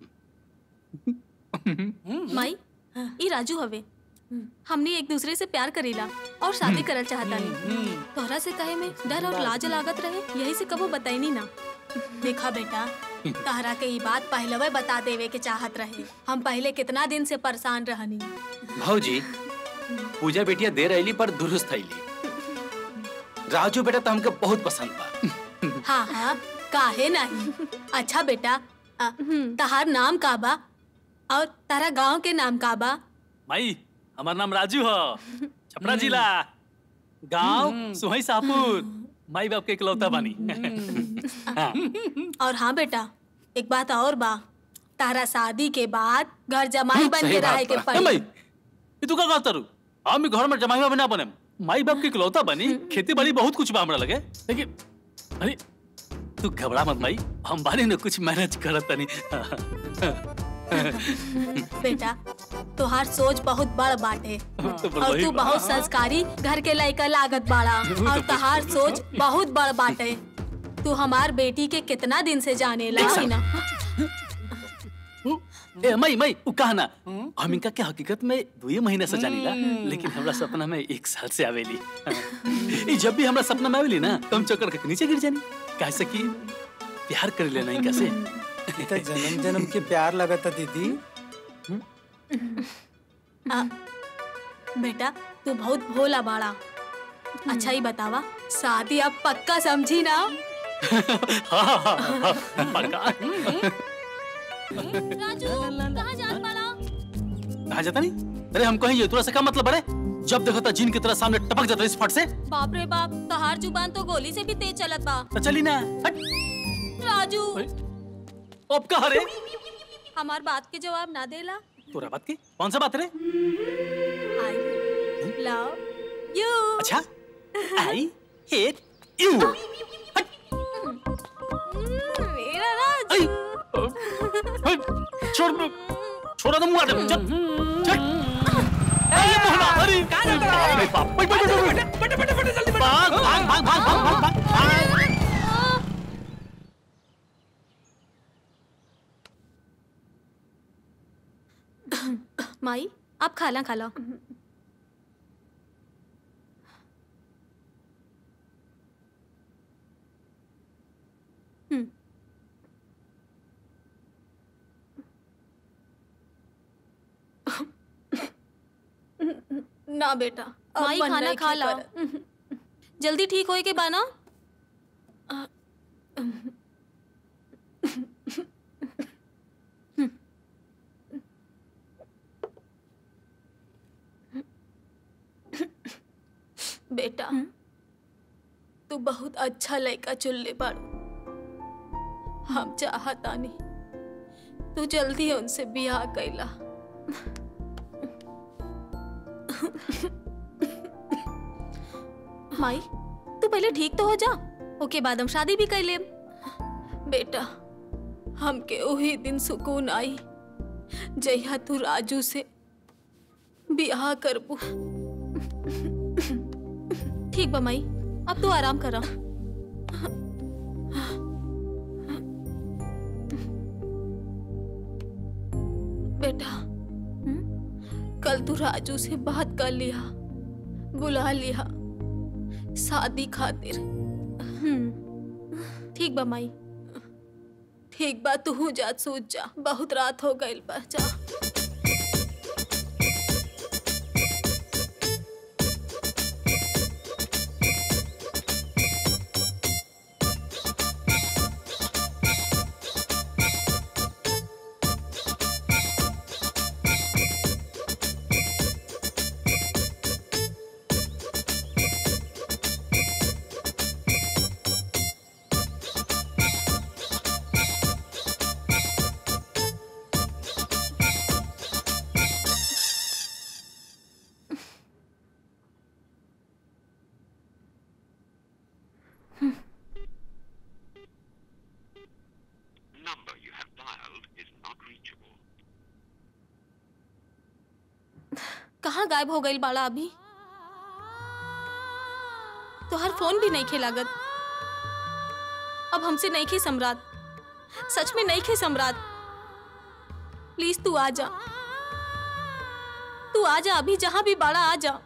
माई ई राजू हवे हमने एक दूसरे से प्यार करीला और शादी करल चाहतानी तोहरा से कहे में डर और लाज लागत रहे यही से कबो बताईनी ना देखा बेटा तहरा के ई बात पहलवे बता देवे के चाहत रहे हम पहले कितना दिन से परेशान रहनी भाजी पूजा बेटिया दे रही पर दुरुस्त थैली राजू बेटा तो हमके बहुत पसंद बा हाँ हाँ काहे नहीं अच्छा बेटा अ, तहार नाम का बा और तारा गांव के नाम का बा माई हमार नाम राजू हो छपरा जिला गांव सुहई सापुर माई बाप के इकलौता बानी हाँ। और हाँ बेटा एक बात और बा तारा शादी के बाद घर जमाई बन सही के बात रहे के बा। ए माई पड़ी ये तू का कहत तारू हम घर में जमाई बना बने माई बाप के इकलौता बनी खेती बाड़ी बहुत कुछ बा हमरा लगे लेकिन अरे तू घबरा मत माई हम बानी न कुछ मैनेज करत तनी बेटा तुहार सोच बहुत बड़ बाटे तो बड़ और वही तू बा। बहुत संस्कारी घर के लड़का लागत बाड़ा और तुहार सोच बहुत बड़ बाटे तू हमार बेटी के कितना दिन से जाने एक ला साल। ना ए मई मई उ कहना हम इनका के हकीकत में दुए महीने से जानीला लेकिन हमरा सपना में एक साल से आवेली ई जब भी हमरा सपना में आवेली ना तो हम चक्कर के नीचे गिर जानी कैसे कि प्यार कर लेना इनका से ई तो जन्म जन्म के प्यार लगता दीदी आ, बेटा तू बहुत भोला बाड़ा अच्छा ही बतावा शादी अब पक्का समझी ना हाँ, हाँ, हाँ, हाँ, पक्का। राजू कहाँ जात बाड़ा कहाँ जाता नहीं अरे हम कहीं तोरा से क्या मतलब अरे जब देखो था जिन की तरह सामने टपक जाता इस फट से बाप रे बाप तहार जुबान तो गोली से भी तेज चलत बा तो चली ना हट राजू अब कहा रे हमार बात के जवाब ना देला तोरा बात की कौन सा बात रे आई लव यू अच्छा आई हेट यू मेरा राजू छोड़ छोड़ा तो मुंह आटे चल चल अरे मोहना अरे अरे बाप बैठ बैठ बैठ बैठ बैठ बैठ जल्दी भाग भाग भाग भाग भाग भाग भाग माई आप खाला खाला हम्म। ना बेटा अब माई मन खाना नहीं खा ला करत। जल्दी ठीक होए के बाना बेटा तू बहुत अच्छा लड़का चुनले बाड़ू हम चाहतानी तू जल्दी उनसे बियाह कैला माई तू पहले ठीक तो हो जा ओके बाद हम शादी भी कर लेब बेटा हमके वही दिन सुकून आई जहिया तू राजू से बियाह करबू ठीक बा माई अब तू आराम करा बेटा कल तू राजू से बात कर लिया बुला लिया शादी खातिर ठीक बा माई ठीक बा तू जा सूझ जा बहुत रात हो गई बा जा कहाँ गायब हो गई बाड़ा अभी तो हर फोन भी नहीं खेलागत अब हमसे नहीं खे सम्राट सच में नहीं खे सम्राट प्लीज तू आ जा तू आ जा अभी जहां भी बाड़ा आ जा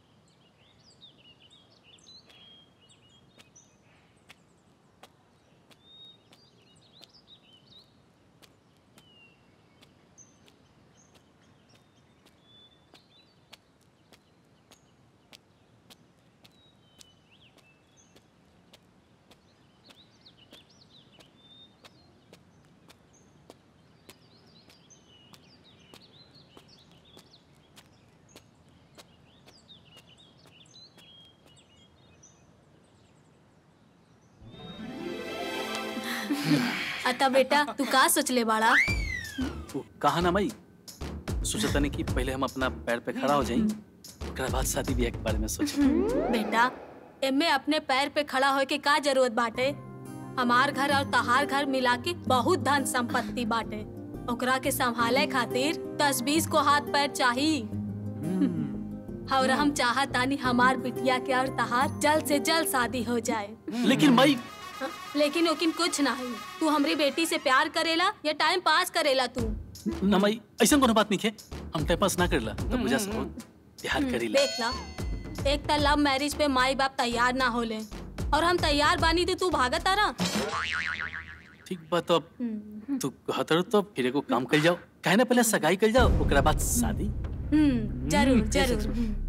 अता बेटा तू का सोच ले बाड़ा वो कहा ना मई सोचता नहीं कि पहले हम अपना पैर पे खड़ा हो जाई ओकरा बाद शादी ब्याह के बारे में सोचे बेटा एमे अपने पैर पे खड़ा होए के का जरूरत बाटे हमार घर और तहार घर मिला के बहुत धन संपत्ति बाटे ओकरा के संभाले खातिर दस बीस को हाथ पैर चाहिए और हम चाहत तानी हमार बिटिया के और तहार जल्द से जल्द शादी हो जाए लेकिन मई लेकिन ओकिन कुछ नहीं तू हमरी बेटी से प्यार करेला या टाइम पास करेला तू ना मई ऐसा कोनो बात नहीं है हम टाइम पास ना करेला तो पूजा से बहुत प्यार करीला देख ला एक तो लव मैरिज पे माई बाप तैयार ना होले और हम तैयार बानी तो तू भागत तारा ठीक बात तो अब तू कहत रहो तो फिर एगो काम कर जाओ काहे ना पहले सगाई कर जाओ ओकरा बाद शादी हम्म जरूर जरूर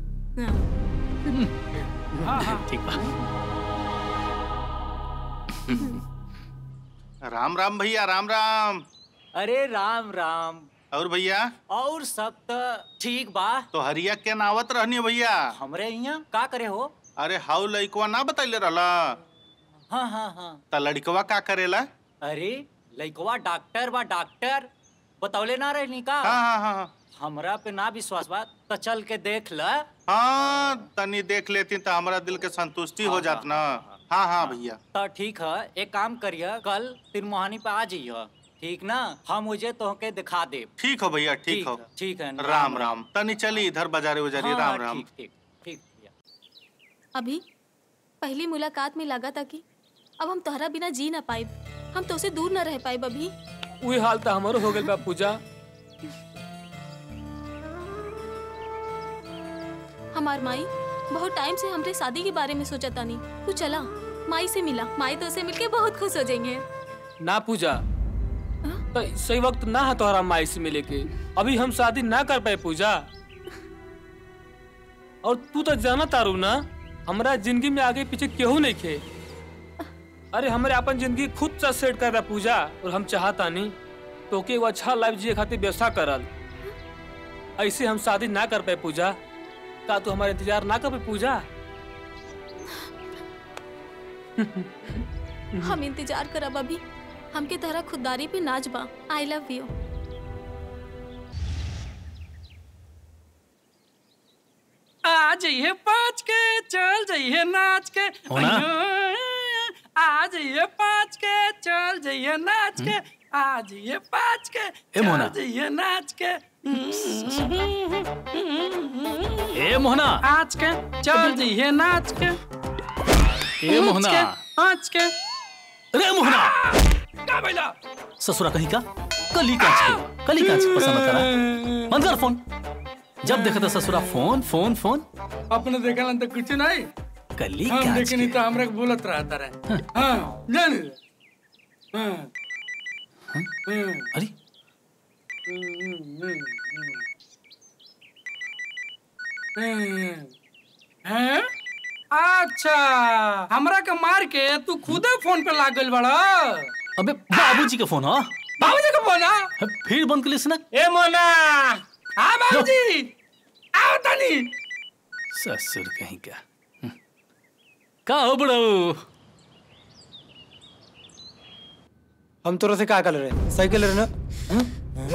हाँ। ठीक बा राम राम भैया राम राम अरे राम राम और भैया और सब तो ठीक बा तो हरिया के नावत रहनी भैया हमरे यहाँ का करे हो अरे हाउ लइकवा ना बतैले रहला हाँ हाँ हाँ त लड़कवा का करेला अरे लइकवा डॉक्टर बा डॉक्टर बतौले ना रहनी का हाँ हाँ हाँ हाँ। हमरा पे ना विश्वास बा तो चल के देख ल हाँ तनी देख लेती तो हमारा दिल के संतुष्टि हो जात ना हाँ हाँ भैया तो ठीक है एक काम करिए कल तिरमोहानी पे आ जाइए ठीक ना हम मुझे तोहके दिखा दे ठीक हो भैया ठीक हो ठीक है राम राम तनी चली इधर बाजारे उजारी हाँ, राम राम ठीक ठीक ठीक भैया अभी पहली मुलाकात में लगा था कि अब हम तोहरा बिना जी ना पाए हम तो से दूर ना रह पाए अभी वही हाल तो हमारो हो गइल बा पूजा हमार माई बहुत टाइम से हमरे शादी के बारे में सोचा तानी तू चला माई से मिला माई तो से मिलके बहुत खुश हो जाएंगे ना पूजा तो सही वक्त ना है तोहरा माई से मिले के अभी हम शादी ना कर पाए पूजा और तू तो जाना तारू ना हमारा जिंदगी में आगे पीछे केहू नहीं खे अरे हमारे अपन जिंदगी खुद से सेट कर रहा पूजा और हम चाहता नहीं तो के वो अच्छा लाइफ जिए खातिर व्यवस्था करल ऐसे हम शादी ना कर पाए पूजा का तू हमारा इंतजार ना कर पाए पूजा हम इंतजार करब अभी हमके तरह खुददारी पे नाच बा आई लव यू आ जाइए पाँच के चल जाइए नाच के होना? अयो, आ जाइए पाँच के चल जाइए नाच के आ जाइए पाँच के ए मोना। चल जाइए नाच के ए मोहना आज के चल जाइए नाच के ए मोहना आज के रे मोहना का भइला ससुरा कहीं का कली कांच के कली कांच पसंद करा बंद कर फोन जब देखा था ससुरा फोन फोन फोन अपने देखलन तो कुछ नहीं कली हम कांच देखनी तो हमरा के बोलत रहता रहे हाँ जान हाँ हाँ अरे हैं? अच्छा हमरा के मार के तू खुदे फोन पे लाग गइल बड़ा अबे बाबूजी का फोन हाँ बाबूजी का फोन हाँ? फिर बंद कर लिस ना ए मोना हाँ बाबूजी आओ तनी ससुर कहीं का हम्म। का हो बड़ो हम तोरा से का कर रहे साइकिल रहे ना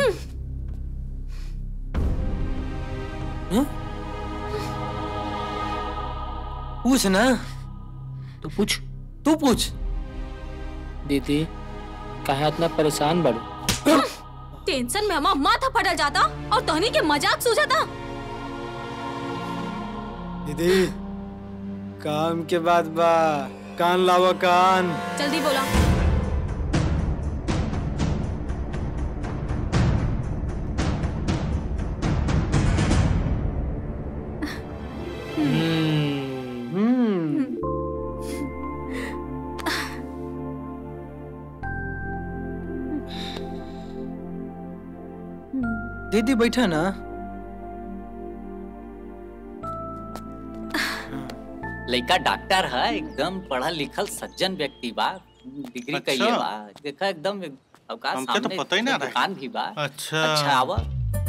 पूछ ना तू पूछ तू पूछ दीदी कहा इतना परेशान बड़ू टेंशन में हमारा माथा फटल जाता और तोहनी के मजाक सूझता दीदी काम के बाद बा कान लावा कान जल्दी बोला दीदी बैठा ना लड़का डॉक्टर है एकदम पढ़ा लिखल सज्जन व्यक्ति बा डिग्री अच्छा। कइले बा देखा एकदम अवकाश हमके तो सामने पता ही ना रहे। दुकान भी बा अच्छा। अच्छा आवा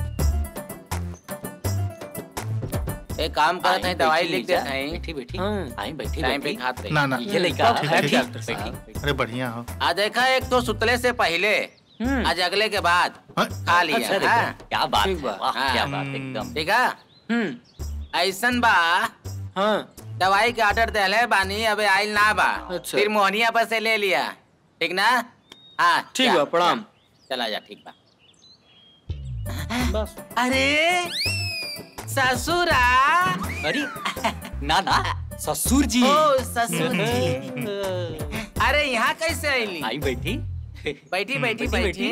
एक काम करत आई, है दवाई बैठी लिख जा, देत है बैठी बैठी हाँ। आई बैठी टाइम पे बैठी खात रही ना ना ये लड़का ठीक है है ठीक डॉक्टर बैठी साहब अरे बढ़िया हो आ देखा एक तो सुतले से पहले आज अगले के बाद खा लिया अच्छा देखा, हाँ? क्या बात ठीक है, बा, वाह, हाँ। क्या बात है, एकदम ठीक है ऐसन बा हाँ दवाई के ऑर्डर देले बानी अबे आइल ना बा अच्छा। फिर मोहनिया पर से ले लिया ठीक ना हाँ ठीक जा, बा, प्रणाम। जा, चला जा ठीक बा अरे ससुरा अरे ना ना ससुर जी ओ ससुर जी अरे यहाँ कैसे आईली आई बैठी बैठी बैठी बैठी,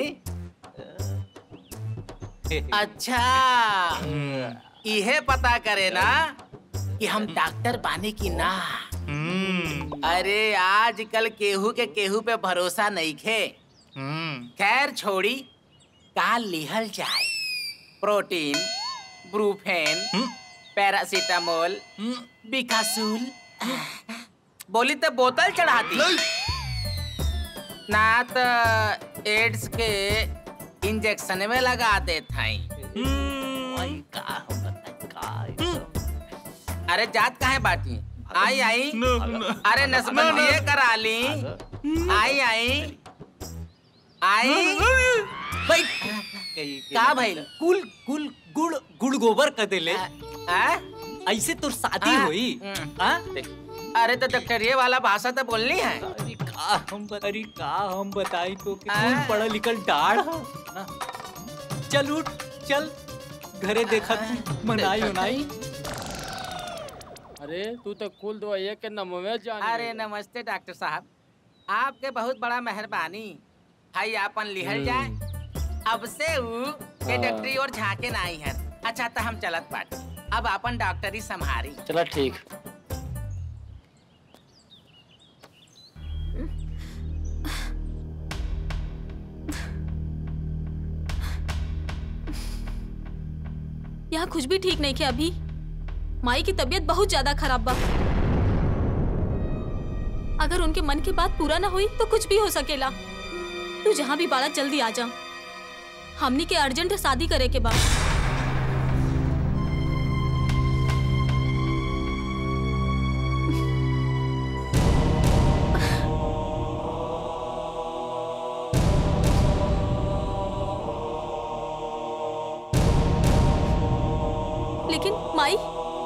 बैठी अच्छा इहे पता करे ना कि हम डॉक्टर बानी की ना अरे आजकल केहू के केहू पे भरोसा नहीं खे खैर छोड़ी का लिहल जाए प्रोटीन ब्रूफेन पैरासीटामोल बिकासूल बोली तो बोतल चढ़ाती ना तो एड्स के इंजेक्शन में लगा देते अरे जात काहे बाटी आई आई अरे नसबंदी करा ली आई आई आई का भाई कुल कुल गुड़ गुड़ गोबर कर देले ऐसे तो शादी हाँ। हुई हाँ? अरे तो डॉक्टरिये वाला भाषा तो बोलनी है का हम अरे का हम बताई तो कि कौन पढ़ा लिखल डाढ़ ह? हाँ? चल उठ चल घरे देखा मनाई उनाई अरे तू तो कुल दवाइया के नमवे जान अरे नमस्ते डॉक्टर साहब आपके बहुत बड़ा मेहरबानी भाई आपन लिहल जाए अब से ऊ के हाँ। डॉक्टरी और झाके नहीं है अच्छा तो हम चलत बाटी अब अपन डॉक्टरी संभारी चला ठीक यहाँ कुछ भी ठीक नहीं किया अभी माई की तबीयत बहुत ज्यादा खराब बा अगर उनके मन की बात पूरा ना हुई तो कुछ भी हो सकेला तू जहाँ भी बाड़ा जल्दी आ जा हमनी के अर्जेंट शादी करे के बाद लेकिन माई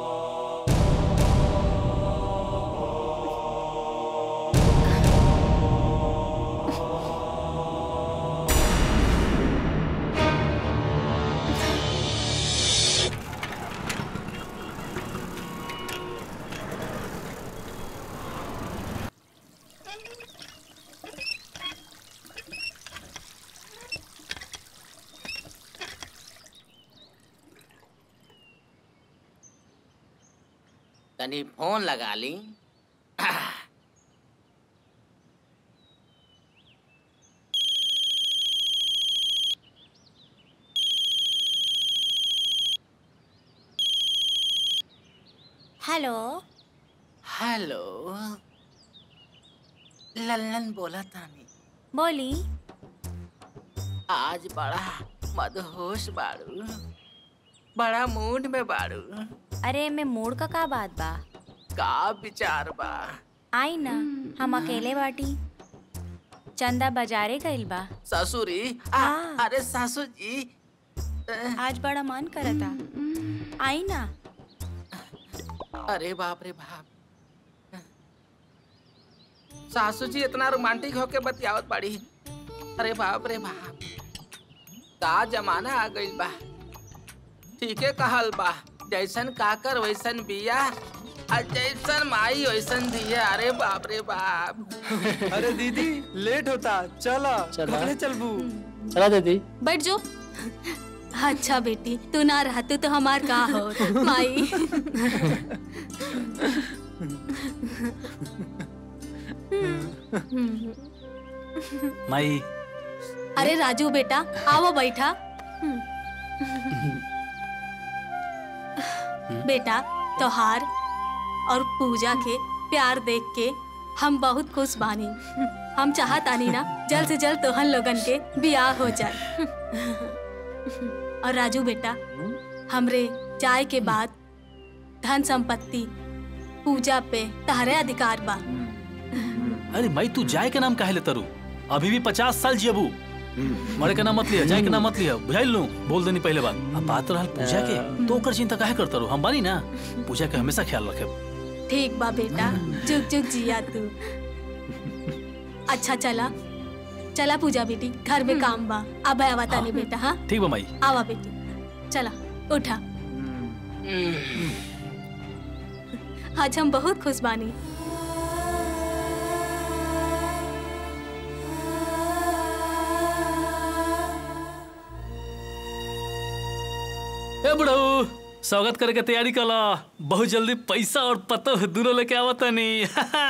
तनी फोन लगा ली हेलो हेलो लल्लन बोला तानी बोली आज बड़ा मदहोश बाड़ू बड़ा मूड में बाड़ू अरे मैं मूड का का बात बा का विचार बा आई ना हम अकेले बाटी चंदा बाजारे गइल बा ससुरी आ, अरे सासू जी आज बड़ा मन करता आई ना अरे बाप रे बाप सासू जी इतना रोमांटिक होके बतियावत बाड़ी अरे बाप रे बाप का जमाना आ गइल बा ठीके कहल बा जैसन काकर वैसन बिया आ जैसन माई वैसन दिया अरे बाप रे बाप अरे दीदी लेट होता चला चला। कपड़े चलबू चला दीदी बैठ जो अच्छा बेटी तू ना रहते तो हमार का हो माई माई अरे राजू बेटा आओ बैठा बेटा त्योहार और पूजा के प्यार देख के हम बहुत खुश बानी हम चाहत आनी ना जल्द से जल्द तोहन लोगन के बियाह हो जाए और राजू बेटा हमरे जाए के बाद धन संपत्ति पूजा पे तहरे अधिकार बा अरे माई तू जाए के नाम काहे ले तरू अभी भी पचास साल जियबू मरे के नाम मत लिया जाए के नाम मत लिया बुझाइल लू बोल देनी पहले बात अब बात रहल पूजा के तो ओकर चिंता काहे करता रू हम बानी ना पूजा के हमेशा ख्याल रखे ठीक बा बेटा जुग जुग जिया तू अच्छा चला चला पूजा बेटी घर में काम बा अब आवा तानी बेटा हाँ ठीक बा माई आवा बेटी चला उठा आज हम बहुत खुश बानी ए बुढ़ऊ स्वागत करे के तैयारी कर ला बहुत जल्दी पैसा और पतो दोनों लेके आवत नहीं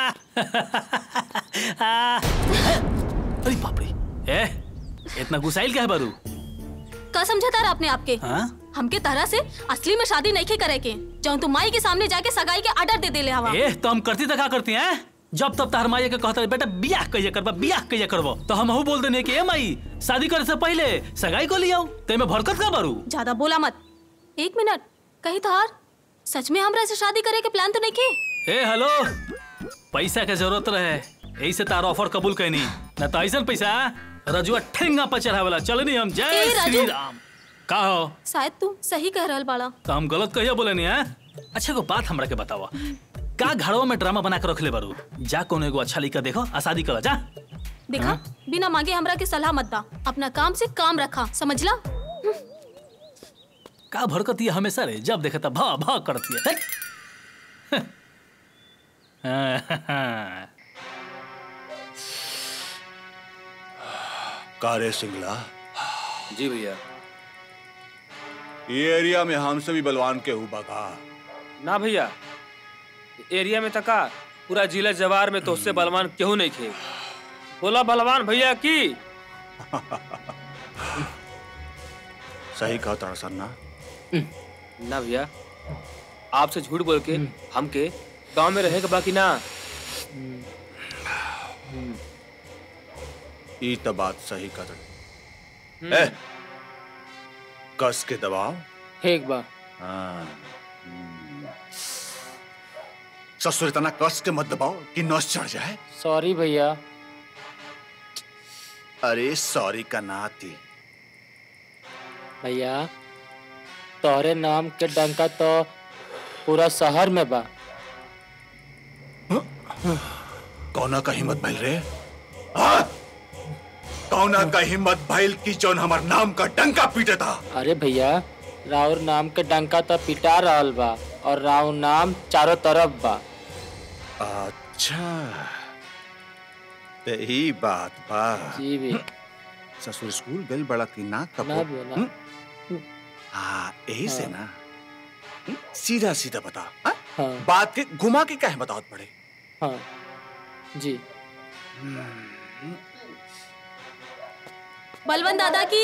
अरे बाप रे ए इतना गुसाइल क्या है बारू का समझा तारा अपने आप के हाँ हमके तरह से असली में शादी नहीं करे के जौन तुम माई के सामने जाके सगाई के ऑर्डर दे देले हवा ए तो हम करती तो का करती हैं जब तब तार माई के कहता बेटा बियाह कहिया करबा बियाह कहिया करबो तो हम हूँ बोल देने कि ए माई शादी करे से पहले सगाई को लियाओ ते में भरकत का बारू ज्यादा बोला मत एक मिनट कहीं तो हार सच में हमरा से शादी करे के प्लान तो नहीं के ए हेलो पैसा के जरूरत रहे यही से तार ऑफर कबूल कैनी न तो ऐसा पैसा रजुआ ठेंगा पर चढ़ावेला चल नहीं हम जय ए, राजू। श्री राम का हो शायद तू सही कह रहल बाड़ा तो हम गलत कहिया बोले नहीं है अच्छा को बात हमरा के बतावा का घरवा में ड्रामा बना के रख ले बारू जा कोनो एगो अच्छा लिखा देखो आ शादी करा जा देखा हाँ? बिना मांगे हमरा के सलाह मत दा अपना काम से काम रखा समझला का भड़कती है हमेशा रे जब देखे तब भा भा करती है हैट। कारे सिंगला जी भैया ये एरिया में हमसे भी बलवान के हुआ का ना भैया एरिया में तका पूरा जिला जवार में तो उससे बलवान केहू नहीं खे बोला बलवान भैया की सही कहा तारा सन्ना ना भैया आपसे झूठ बोल के हमके गांव में रहे के बाकी ना ई तो बात सही कर ए कस के दबाओ ठीक बा हाँ हम्म। ससुर इतना कस के मत दबाओ कि नस चढ़ जाए सॉरी भैया अरे सॉरी का नाती भैया तोहरे नाम के डंका तो पूरा शहर में बा कौना का हिम्मत भइल रे हाँ? कौना का हिम्मत भइल की जौन हमार नाम का डंका पीटे था अरे भैया राउर नाम के डंका तो पिटा रहल बा और राउर नाम चारों तरफ बा अच्छा ते ही बात बा जी भी ससुर स्कूल गइल बड़ा की ना कब ना भी ना हाँ यही से हाँ। ना हम्म, सीधा सीधा बता हाँ? हाँ बात के घुमा के क्या है बताओ पड़े हाँ जी बलवन दादा की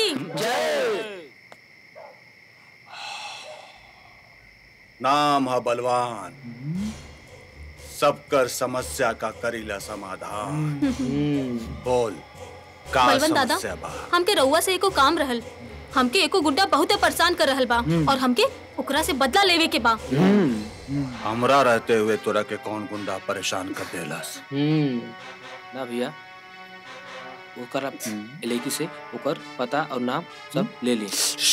नाम है बलवान सबकर समस्या का करीला समाधान बोल का बलवन दादा समस्या बा हमके रउआ से एको काम रहल हमके एको गुड्डा बहुते परेशान कर रहल बा हम्म। और हमके ओकरा से बदला लेवे के बा हमरा रहते हुए तोरा के कौन गुंडा परेशान कर देलस ना भैया ओकर आप एलआईकी से ओकर पता और नाम सब ले ली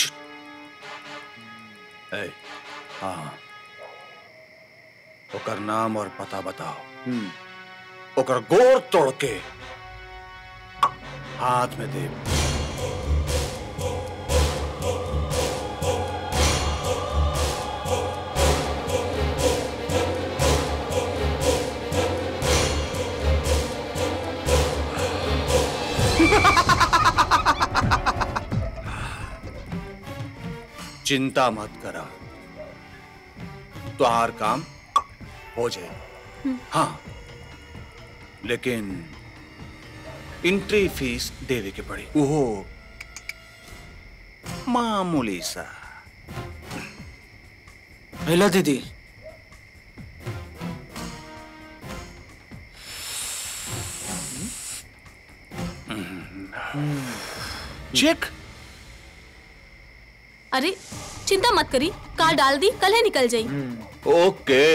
ए, हाँ ओकर नाम और पता बताओ ओकर गोर तोड़ के हाथ में दे चिंता मत करा तुहार काम हो जाए हाँ लेकिन एंट्री फीस देवे के पड़ी ओहो मामूली सा हेलो दीदी चेक अरे चिंता मत करी कार डाल दी कल है निकल जाई ओके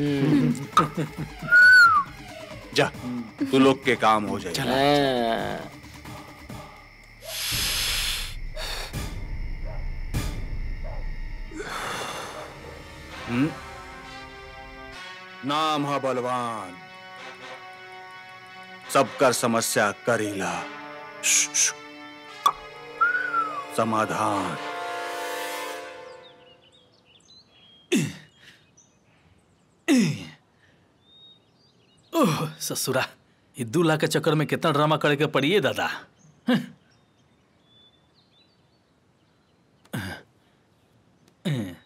जा तू लोग के काम हो जाए हम्म? नाम है बलवान सबकर समस्या करीला समाधान ओह ससुरा ये दूल्हा के चक्कर में कितना ड्रामा करे के पड़ी है दादा हं। हं।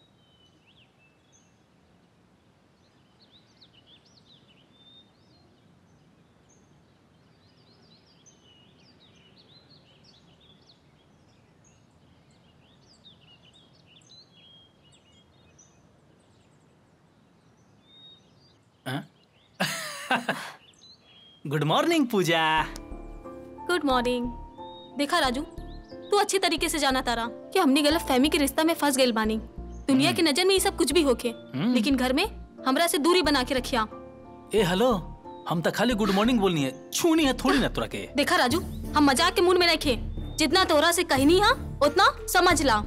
Good morning Pooja good morning देखा राजू तू अच्छी तरीके से जाना तारा कि हमने गलत फहमी के रिश्ता में फंस गए बानी दुनिया की नजर में ये सब कुछ भी होके हम्म। लेकिन घर में हमरा से दूरी बना के रखिया ए हेलो हम तो खाली गुड मॉर्निंग बोलनी है छूनी है थोड़ी ना तुरा के देखा राजू हम मजाक के मूड में रखे जितना तोरा से कहनी हा उतना समझ ला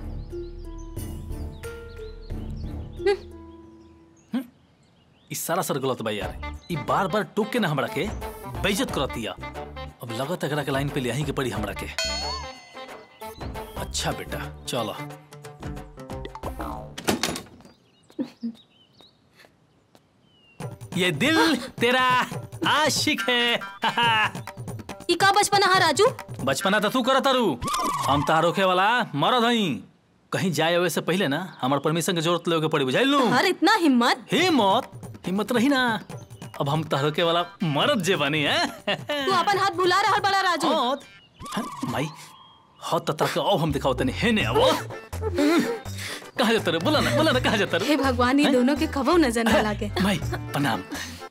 इस सारा सर गलत बा यार ई बार बार टोक के ना हमरा के बेइज्जत करत दिया अब लगत एकरा के लाइन पे ले आही के पड़ी हमरा के अच्छा बेटा चलो ये दिल तेरा आशिक है ई का बचपना हा राजू बचपना तो तू करत तारू हम तार रोके वाला मरद हई कहीं जाए आवे से पहले ना हमार परमिशन के जरूरत लेवे के पड़ी बुझाइल लू और इतना हिम्मत हिम्मत हिम्मत रही ना अब हम तार रोके वाला मरद जे बनी है तू अपन हाथ भुला रहा बड़ा राजू हैं, माई हाथ तता के आओ हम दिखाओ तनी हेने आवो कहाँ जाता रे बोला ना बोला ना कहाँ जाता रे हे भगवान ये दोनों के कबो नजर न लागे माई प्रणाम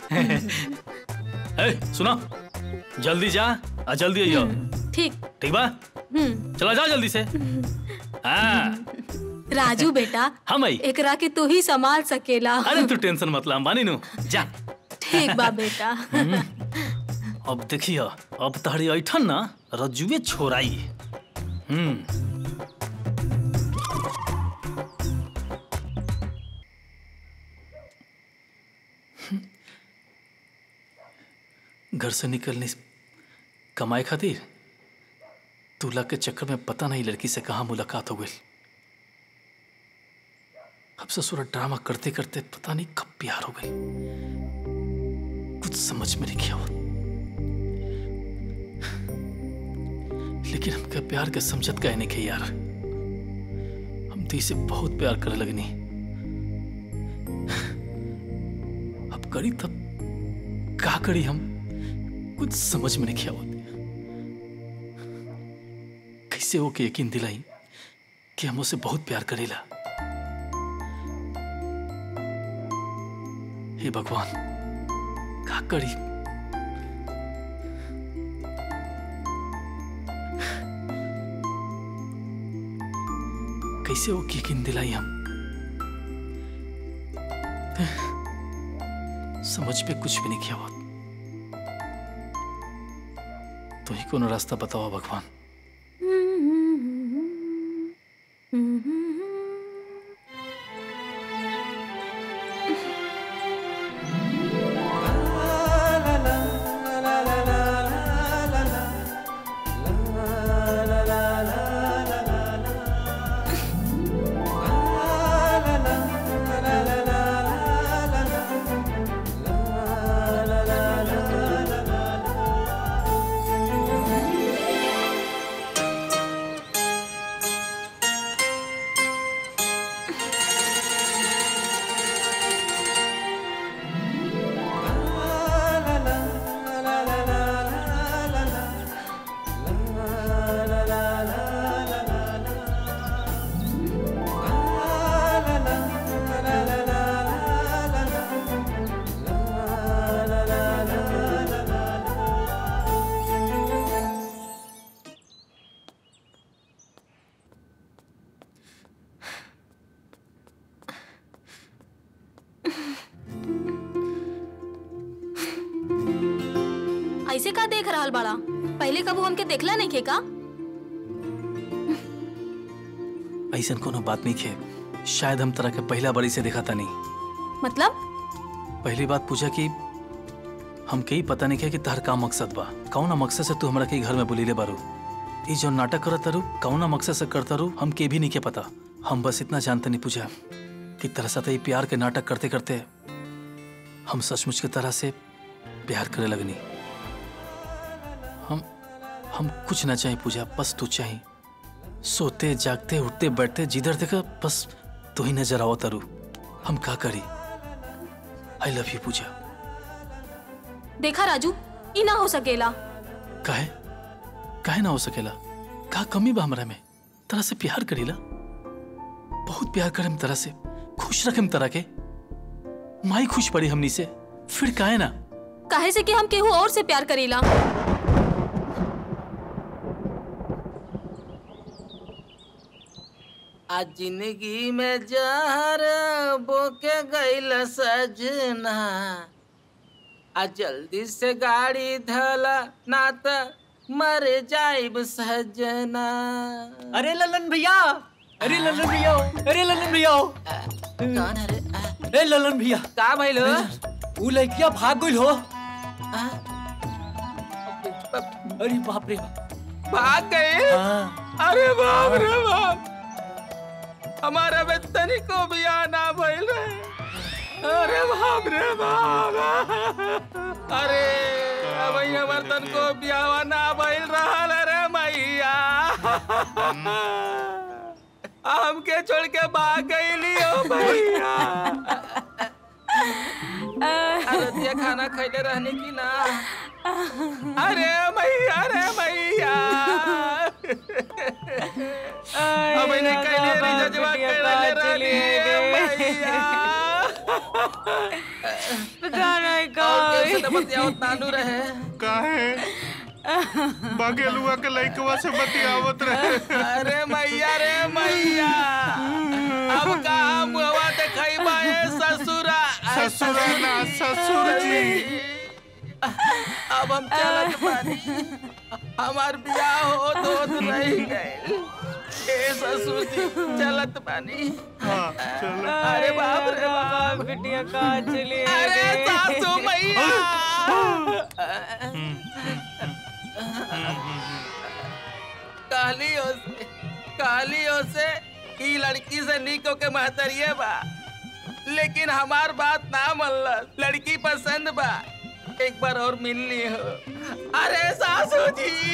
ए सुनो जल्दी जा आ जल्दी आइयो ठीक ठीक बा हम्म चला जा जल्दी से हाँ राजू बेटा हम आई एकरा के तू ही संभाल सकेला अरे तू टेंशन मत ला बानी नु जा ठीक बा बेटा अब देखियो अब तहरी ऐठन ना रजुए छोराई हम्म घर से निकलने से- कमाए खातिर दूल्हा के चक्कर में पता नहीं लड़की से कहाँ मुलाकात हो गई अब ससुरा ड्रामा करते करते पता नहीं कब प्यार हो गई कुछ समझ में नहीं किया वो लेकिन हमका प्यार के समझत कहे नहीं के यार हम तो इसे बहुत प्यार करे लगनी अब करी तब का करी हम कुछ समझ में नहीं किया वो कैसे हो के यकीन दिलाई कि हम उसे बहुत प्यार करेला हे भगवान का करी कैसे वो यकीन दिलाई हम समझ पे कुछ भी नहीं किया हुआ तो ही कोनो रास्ता बताओ भगवान ऐसे का देख रहा बड़ा पहले कबू हमके देखला नहीं खे का ऐसा कोनो बात नहीं खे शायद हम तरह के पहला बड़ी से देखा था नहीं मतलब पहली बात पूछा कि हम कई पता नहीं किया कि तहर का मकसद बा कौन मकसद से तू हमरा के घर में बुलीले बारू ये जो नाटक करत तारू कौना मकसद से करता रू हम के भी नहीं के पता हम बस इतना जानते नहीं पूछा कि तरह से प्यार के नाटक करते करते हम सचमुच के तरह से प्यार करे लगनी हम हम कुछ ना चाहिए पूजा बस तू चाहिए सोते जागते उठते बैठते जिधर देखा बस तू ही नजर आओ तारू हम का करी आई लव यू पूजा देखा राजू ई ना हो सकेला काहे काहे ना हो सकेला का कमी बा हमरा में तरह से प्यार करीला बहुत प्यार करम तरह से खुश रखम तरह के माई खुश पड़ी हमनी से फिर काहे ना काहे से कि हम केहू और से प्यार करीला आज जिंदगी में जहर बोके गईल सजना आ जल्दी से गाड़ी धला ना त मर जाइब सजना अरे ललन भैया अरे ललन भैया अरे ललन भैया कौन है रे अरे ललन भैया का भइल हो ऊ लड़किया भाग गइल हो अरे बाप रे भाग गए अरे बाप रे बाप हमारा में तनिको भी आना भइल रहे अरे बाप रे बाप अरे अब हमार तन को ब्याह ना भइल रहल रे मैया हमके छोड़ के भाग गईली हो भैया अरतिया खाना खैले रहने की ना अरे मैया अरे मैया अब इन्हें कैले रिजजवा कैले रहनी है मैया पता नहीं और कैसे तो बतियावत नानू रहे काहे बगेलुआ के लइकवा से बतियावत रहे अरे मैया रे मैया अब कहाँ मुहवा दिखाई बाए ससुरा ससुरा ना ससुर जी अब हम चलत बानी हमार बियाह हो तो रह गए ए ससुर जी चलत बानी अरे बाप रे बाप बिटिया कहाँ चली अरे सासू मैया कालियों से कालियों से ई लड़की से निको के महतरिये बा लेकिन हमार बात ना मल्ल लड़की पसंद बा एक बार और मिलनी हो अरे सासू जी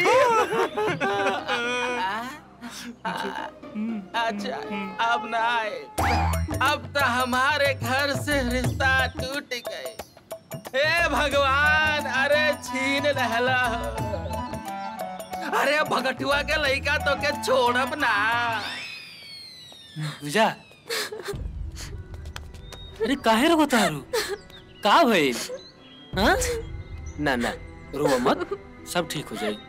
अच्छा अब ना आए अब तो हमारे घर से रिश्ता टूट गए हे भगवान अरे छीन रहला हो अरे भगटुआ के लइका तो के छोड़ब ना पूजा अरे काहे रो तारू का भइल हाँ ना ना रो मत सब ठीक हो जाई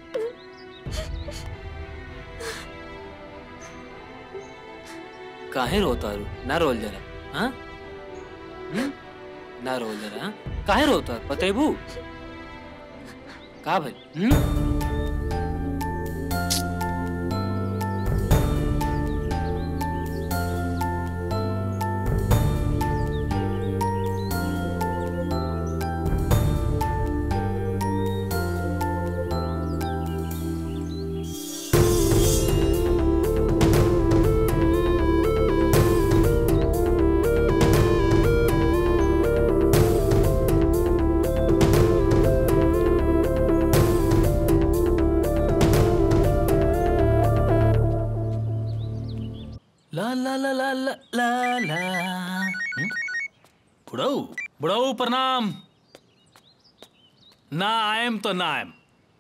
काहे रो तारू ना रोल जरा हाँ हम्म? ना रोल जरा हाँ? काहे रोता बतेबू का भाई हम्म? ला ला ला ला ला ला ला हम्म? बुढ़ऊ बुढ़ऊ प्रणाम ना आयम तो ना आयम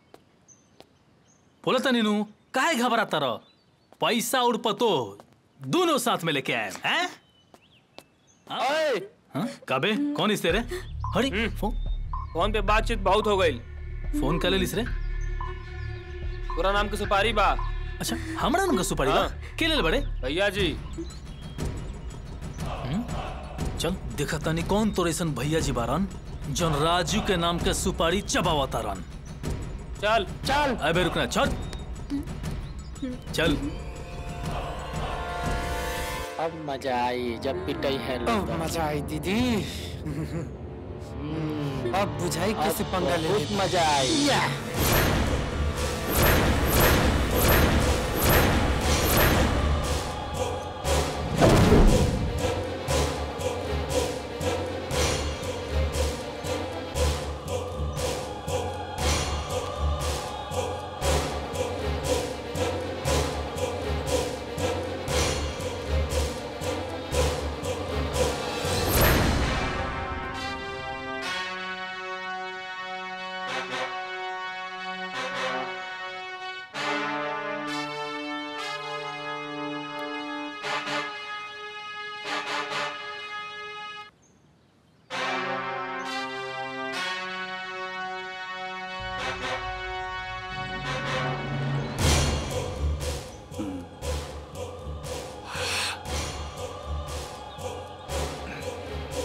बोला था नीनू काहे घबराता रहो पैसा और पतो दोनों साथ में लेके आए हैं हाँ? काबे कौन इस तेरे हरी फोन फोन पे बातचीत बहुत हो गई फोन कर ले लिस रे पूरा नाम के सुपारी बा अच्छा हमरा नाम का सुपारी बा के ले बड़े भैया जी चल देखा तानी कौन तो रेसन भैया जी बारन जौन राजू के नाम के सुपारी चबावा तारन चल चल अबे रुकना चल चल अब मजा आई जब पिटाई है अब मजा आई दीदी अब बुझाई कैसे पंगा ले बहुत मजा आई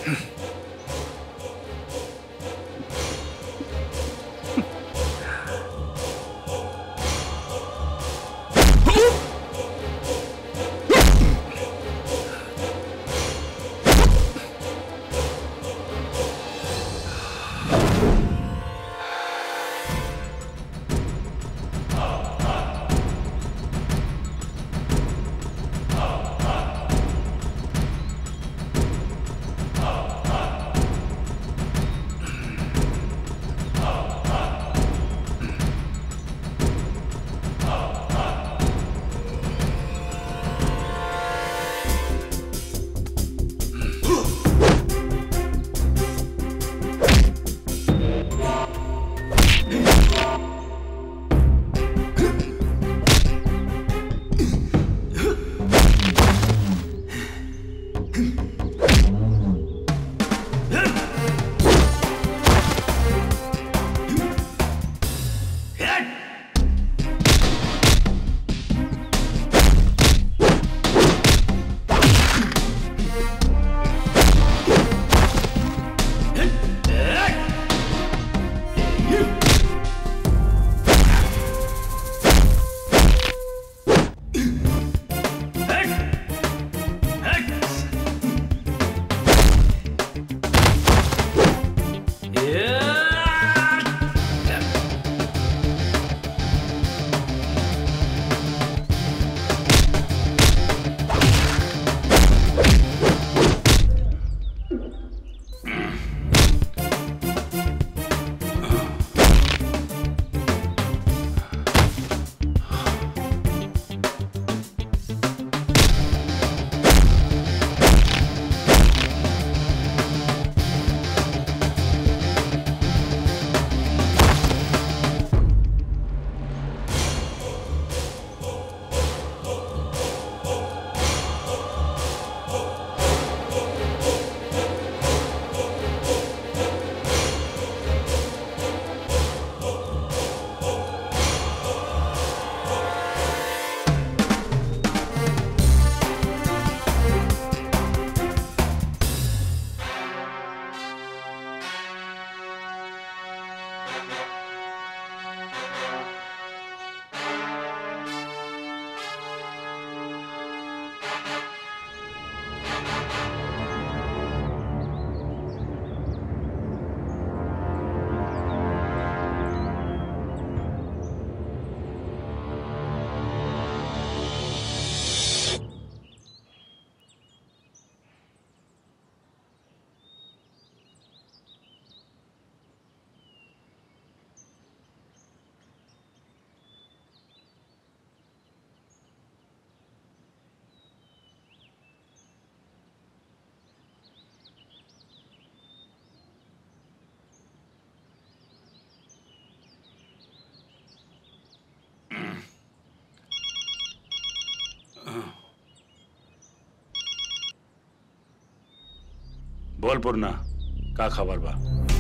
बोल पूर्णा का खबर बा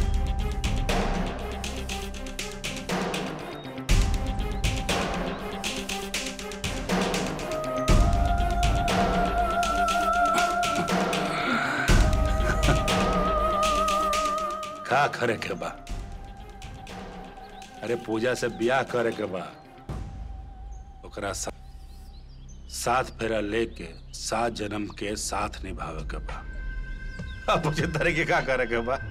का करे के बा अरे पूजा से ब्याह करे के बा ओकरा सा, साथ फेरा लेके सात जन्म के साथ निभावे के बा अब मुझे तरह के का करे के बा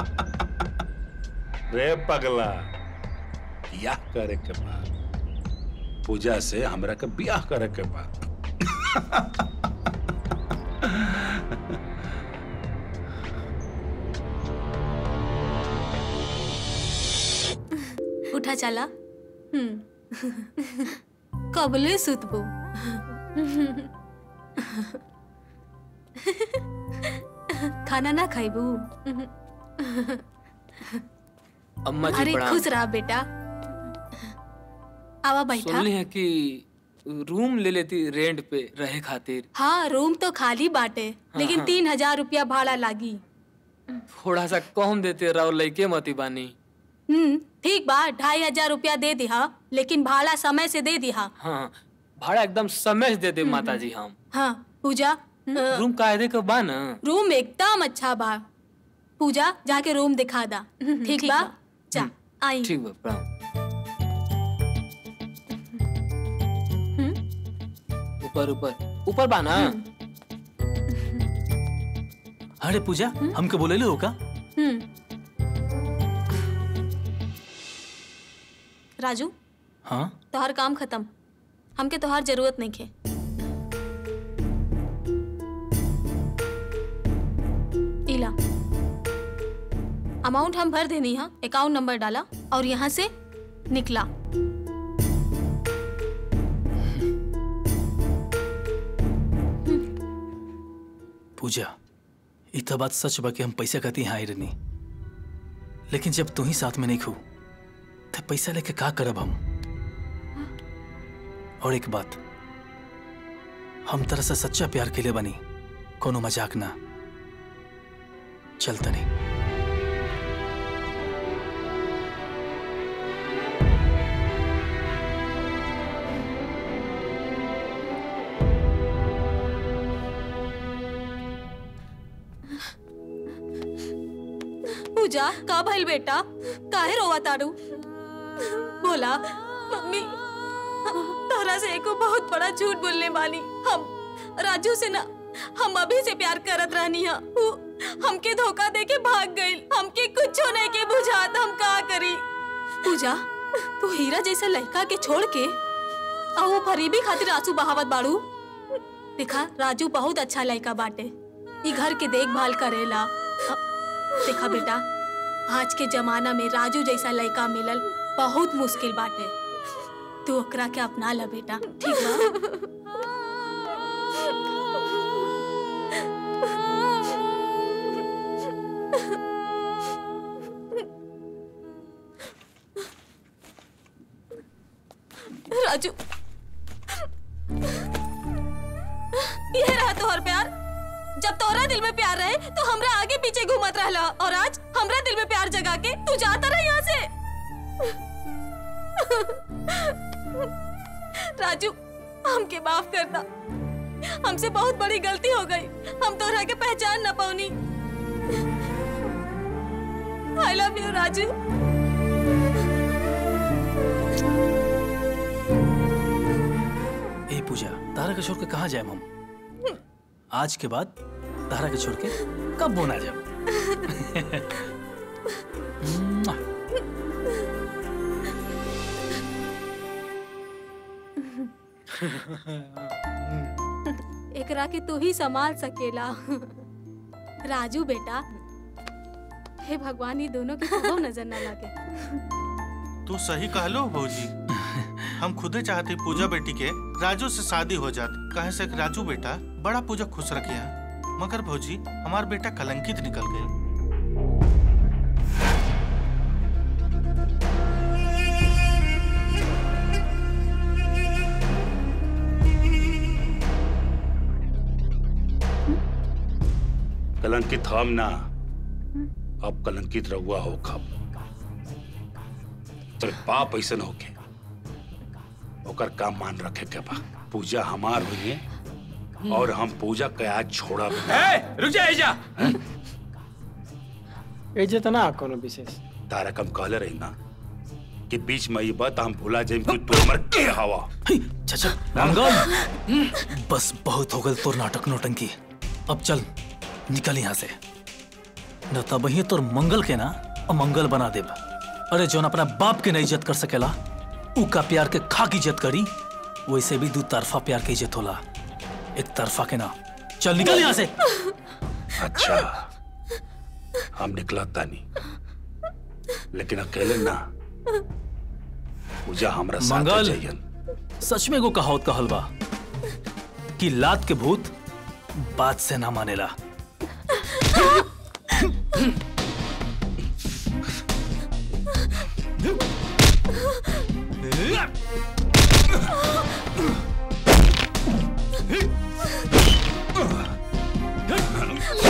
रे पगला ब्याह करे के बा पूजा से हमरा के ब्याह करे के बा उठा चला हम्म कबले सुतबो खाना ना खाइबू अम्मा जी अरे प्रणाम खुश रहा बेटा आवा बैठा सुनली है कि रूम ले लेती रेंट पे रहे खातिर हाँ रूम तो खाली बाटे लेकिन हाँ। तीन हजार रुपया भाड़ा लागी थोड़ा सा कम देते रहो लइके मती बानी हम्म ठीक बा ढाई हजार रुपया दे दिहा लेकिन भाड़ा समय से दे दिहा हाँ भाड़ा एकदम समय से दे दे माता जी हम हाँ पूजा रूम कायदे का बा ना रूम एकदम अच्छा बा पूजा जाके रूम दिखा दा ठीक बा जा आई ठीक बा प्रणाम ऊपर ऊपर ऊपर बा ना अरे पूजा हमके बोले हो का हम्म राजू हाँ तोहार काम खत्म हमके तोहार जरूरत नहीं खे इला अमाउंट हम भर देनी है अकाउंट नंबर डाला और यहाँ से निकला पूजा ई तो बात सच बा कि हम पैसा कहती हाँ रहनी लेकिन जब तू ही साथ में नहीं खू तो पैसा लेके का करब हम और एक बात हम तरह से सच्चा प्यार के लिए बनी कोनो मजाक ना चलता नहीं पूजा का भइल बेटा काहे रोवा तारू बोला मम्मी तोहरा से एको बहुत बड़ा झूठ बोलने वाली हम राजू से ना हम अभी से प्यार करत रहनी है उ हमके धोखा दे के भाग गई हमके कुछ नहीं के बुझात हम का करी पूजा तू हीरा जैसे लड़का के छोड़ के आ वो फरीबी खातिर आंसू बहावत बाड़ू देखा राजू बहुत अच्छा लड़का बाटे ई घर के देखभाल करेला अ, देखा बेटा आज के जमाना में राजू जैसा लड़का मिलल बहुत मुश्किल बाटे तू ओकरा के अपना ला बेटा ठीक बा राजू ये रहा तोहर प्यार जब तोहरा दिल में प्यार रहे तो हमरा आगे पीछे घूमत रहला और आज हमरा दिल में प्यार जगा के तू जाता रहा यहाँ से राजू हमके माफ कर दा हमसे बहुत बड़ी गलती हो गई हम तोहरा के पहचान न पाऊनी आई लव यू राजू ए पूजा तारा के छोड़ के कहाँ जाए हम आज के बाद तारा के छोड़ के कब बोना जाए एकरा के तू ही संभाल सकेला राजू बेटा हे भगवान ये दोनों की कबो नजर ना लगे तू सही कहलो भौजी हम खुदे चाहते पूजा बेटी के राजू से शादी हो जात कहे से कि राजू बेटा बड़ा पूजा खुश रखिया मगर भौजी हमार बेटा कलंकित निकल गए कलंकित हम ना अब कलंकित रहुआ हो खब तेरे बाप ऐसन होके ओकर काम मान रखे के बा पूजा हमार हुई है और हम पूजा के आज छोड़ा भी ना। रुक जा जा एजे तो ना कोनो विशेष तारा कम कहले रही ना कि बीच में ये बात हम भुला जाए कि तू हमर के हवा चाचा मंगल बस बहुत हो गल तोर नाटक नोटंकी अब चल निकल यहाँ से न तब ही तोर मंगल के ना अमंगल बना देब अरे जोन अपना बाप के नहीं इज्जत कर सकेला ऊ का प्यार के खाक इज्जत करी वैसे भी दू तरफा प्यार के इज्जत होला एक तरफा के ना चल निकल यहाँ से अच्छा हम निकला तानी लेकिन अकेले ना पूजा हमरा साथ मंगल जाइयन सच में एगो कहावत कहल बा कि लात के भूत बात से ना मानेला Ah!